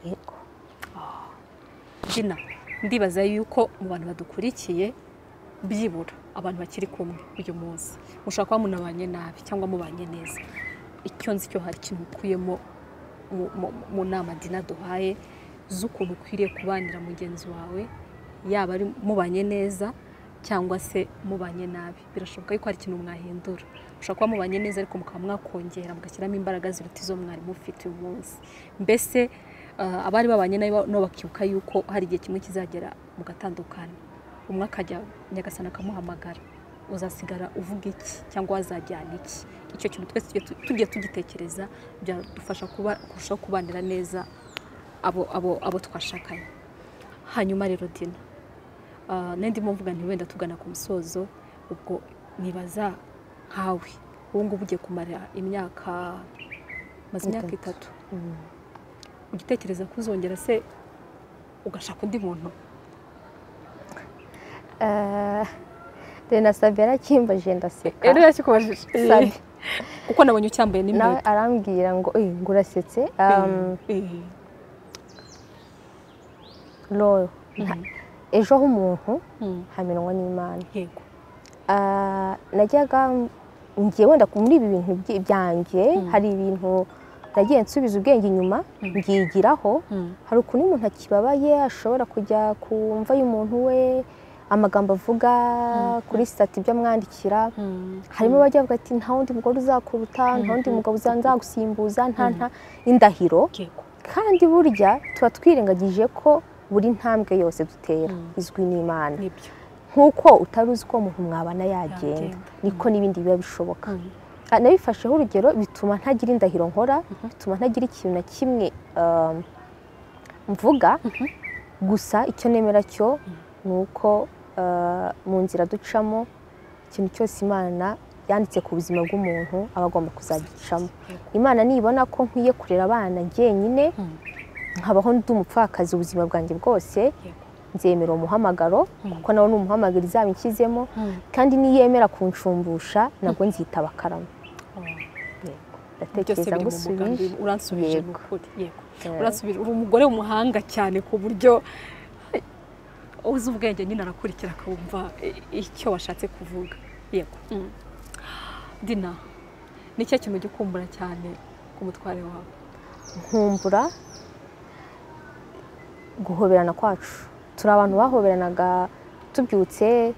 yego
Gina, ndibaza yuko mu bantu badukurikiye byibura abantu bakiri kumwe uyu munsi mushobora kuba munabanye nabi cyangwa mubanye neza icyo nzi cyo hari ikintu ukuyemo mu- mu- mu nama dina duhaye z'ukuntu ukwiriye kubanira mugenzi wawe yaba ari mubanye neza cyangwa se mubanye nabi birashoboka yuko hari ikintu mwahindura mushobora kuba mubanye neza ariko mukaba mwakongera mugashyiramo imbaraga ziruta izo mwari mufite uyu munsi mbese eh, abari babanye nabi ba- nabo bakibuka yuko hari igihe kimwe kizagera mugatandukana umwe akajya nyagasana akamuhamagara uzasigara uvuga iki cyangwa wazajyana iki icyo kintu twese tujye tu- tugiye tugitekereza byadufasha kuba kurushaho kubanira neza abo, abo, abo twashakanye hanyuma rero dina Ah, nandi mo mvuga nti wenda tugana ku musozo ubwo nibaza nkawe ubu ngubu ugiye kumara imyaka maze imyaka itatu ugitekereza ko uzongera se ugashaka undi muntu
rena sabi yarakimbajije ndaseka
rero yakikubajije
Sabi.
kuko nabonye ucyambaye
nawe
n'impeta
arambwira ngo "Eh, ngo urasetse um,
Eh,
Loro, nta- ejo h'umuntu
mm,
hamenywa n'imana
yego
Ah, najyaga ngiye wenda ku- muri ibi bintu byi- byanjye hari ibintu nagiye nsubiza ubwenge inyuma mbwigiraho hari ukuntu umuntu akibabaye ashobora kujya ku mva y'umuntu we amagambo avuga kuri sitati ibyo amwandikira harimo abajya bavuga ati nta wundi mugore uzakuruta nta wundi mugabo uzagusimbuza nta nta indahiro kandi burya tuba twirengagije ko buri ntambwe yose dutera izwi n'imana nk'uko utari uzi ko umuntu mwabana yagenda niko n'ibindi biba bishoboka nabifasheho urugero bituma ntagira indahiro nkora bituma ntagira ikintu na kimwe mvuga gusa icyo nemera cyo ni uko mu nzira ducamo ikintu cyose imana yanditse ku buzima bw'umuntu aba agomba kuzagicamo imana nibona ko nkwiye kurera abana njyenyine nkabaho ndi umupfakazi ubuzima bwanjye bwose nzemera umuhamagaro kuko nawe ni umuhamagaro izaba inshyizemo kandi niyemera kunshumbusha nabwo nzitaba akarama ndatekereza ngo usubije
uri umugore w'umuhanga cyane ku buryo uzi ubwenge nyine arakurikira akumva icyo washatse kuvuga yego dina ni cyo kintu ujya ukumbura cyane ku mutware wawe
nkumbura guhoberana kwacu turi abantu bahoberanaga tubyutse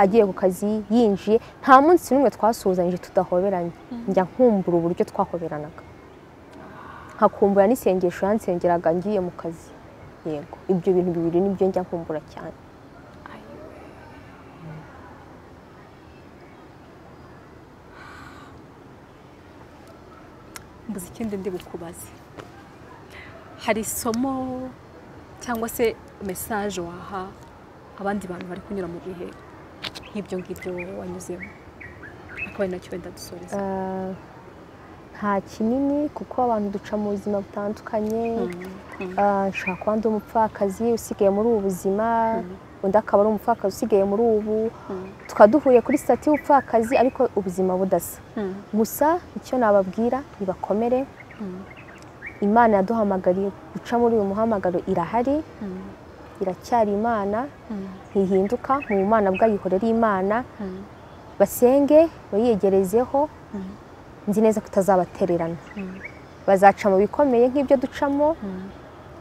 agiye ku kazi yinjiye nta munsi n'umwe twasuhuzanyije tudahoberanye njya nkumbura uburyo twahoberanaga nkakumbura n'isengesho yansengeraga ngiye mu kazi yego ibyo bintu bibiri nibyo njya nkumbura cyane
mbuze ikindi ndi bukubaze hari isomo cyangwa se mesaje waha abandi bantu bari kunyura mu bihe nk'ibyo ngibyo wanyuzemo akaba ari nacyo wenda dusoreza
nta kinini kuko abantu duca mu buzima butandukanye nshaka kuba ndi umupfakazi usigaye muri ubu buzima undi akaba ari umupfakazi usigaye muri ubu tukaba duhuye kuri sitati y'ubupfakazi ariko ubuzima budasa gusa icyo nababwira nibakomere imana yaduhamagariye guca muri uyu muhamagaro irahari iracyari imana ntihinduka mu bumana bw'ayihorera imana basenge bayiyegerezeho nzi neza ko itazabatererana bazaca mu bikomeye nk'ibyo ducamo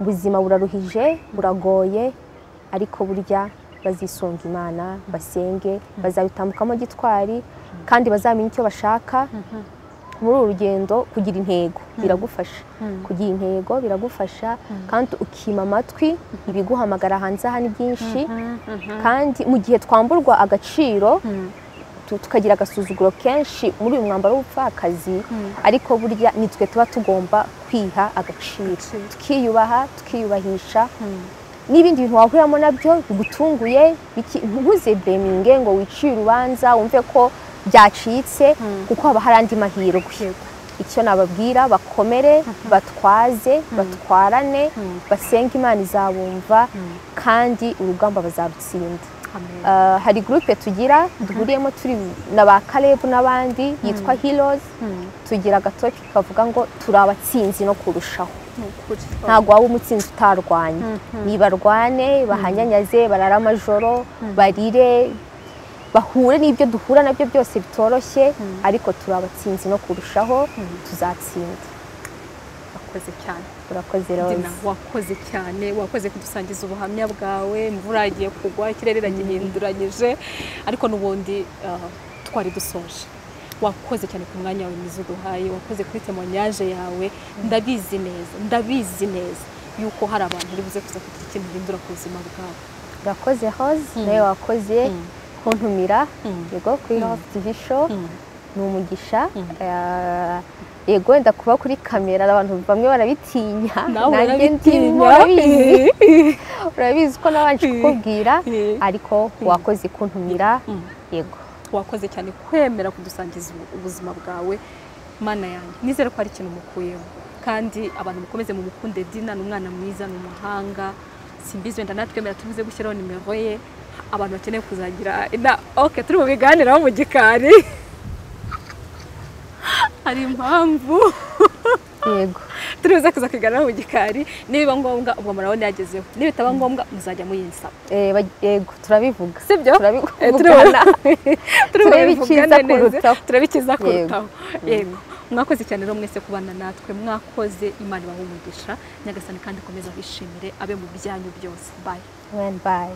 ubuzima buraruhije buragoye ariko burya bazisunga imana basenge bazabitambukamo gitwari kandi bazamenya icyo bashaka muri uru rugendo kugira intego biragufasha kugira intego biragufasha kandi ukima amatwi ibiguhamagara hanze aha ni byinshi kandi mu gihe twamburwa agaciro tukagira agasuzuguro kenshi muri uyu mwambaro w'ubupfakazi ariko burya nitwe tuba tugomba kwiha agaciro tukiyubaha tukiyubahisha n'ibindi bintu wahuriramo nabyo bigutunguye ntuze beminge ngo wiciye urubanza wumve ko byacitse kuko haba hari andi mahirwe icyo nababwira bakomere batwaze batwarane basenge imana izabumva kandi urugamba bazarutsinda hari gurupe tugira duhuriyemo turi na ba karebu n'abandi yitwa hirozi tugira agatoki kavuga ngo turi abatsinzi no kurushaho ntabwo waba umutsinzi utarwanya ntibarwane bahanyanyaze barara amajoro barire bahure n'ibyo duhura nabyo byose bitoroshye ariko turi abatsinzi no kurushaho tuzatsinda
urakoze cyane
urakoze roza
wakoze cyane wakoze kudusangiza ubuhamya bwawe imvura yagiye kugwa ikirere iragihinduranyije ariko n'ubundi twari dusoje wakoze cyane ku mwanya wawe mwiza uduhaye wakoze kuri temonyaje yawe ndabizi neza ndabizi neza yuko hari abantu buze kuza kugira ikintu bihindura ku buzima bwawe
urakoze hoze nawe wakoze kuntumira yego kuri TV show ni umugisha yego wenda kuba kuri kamera abantu bamwe barabitinya nanjye ndimo urabizi urabizi ko nabanje kukubwira ariko wakoze kuntumira yego
wakoze cyane kwemera kudusangiza ubuzima bwawe mana yanjye nizere ko hari ikintu mukuyemo kandi abantu mukomeze mu mukunde dina ni umwana mwiza ni umuhanga simbizi wenda natwemera tuvuze gushyiraho nimero ye abantu bakeneye kuzagira oke turi mu biganiraho mu gikari hari impamvu
yego
turi buze kuza kuganiraho mu gikari nibiba ngombwa ubwo murabona yagezeho nibitaba ngombwa muzajya muyinsaba
yego turabivuga
si byo
turabivugana turabikiza kurutaho
turabikiza kurutaho yego mwakoze cyane rero mwese kubana natwe mwakoze imana ibahe umugisha nyagasani kandi ikomeze abishimire abe mu byanyu byose bayi
Amen. Bye.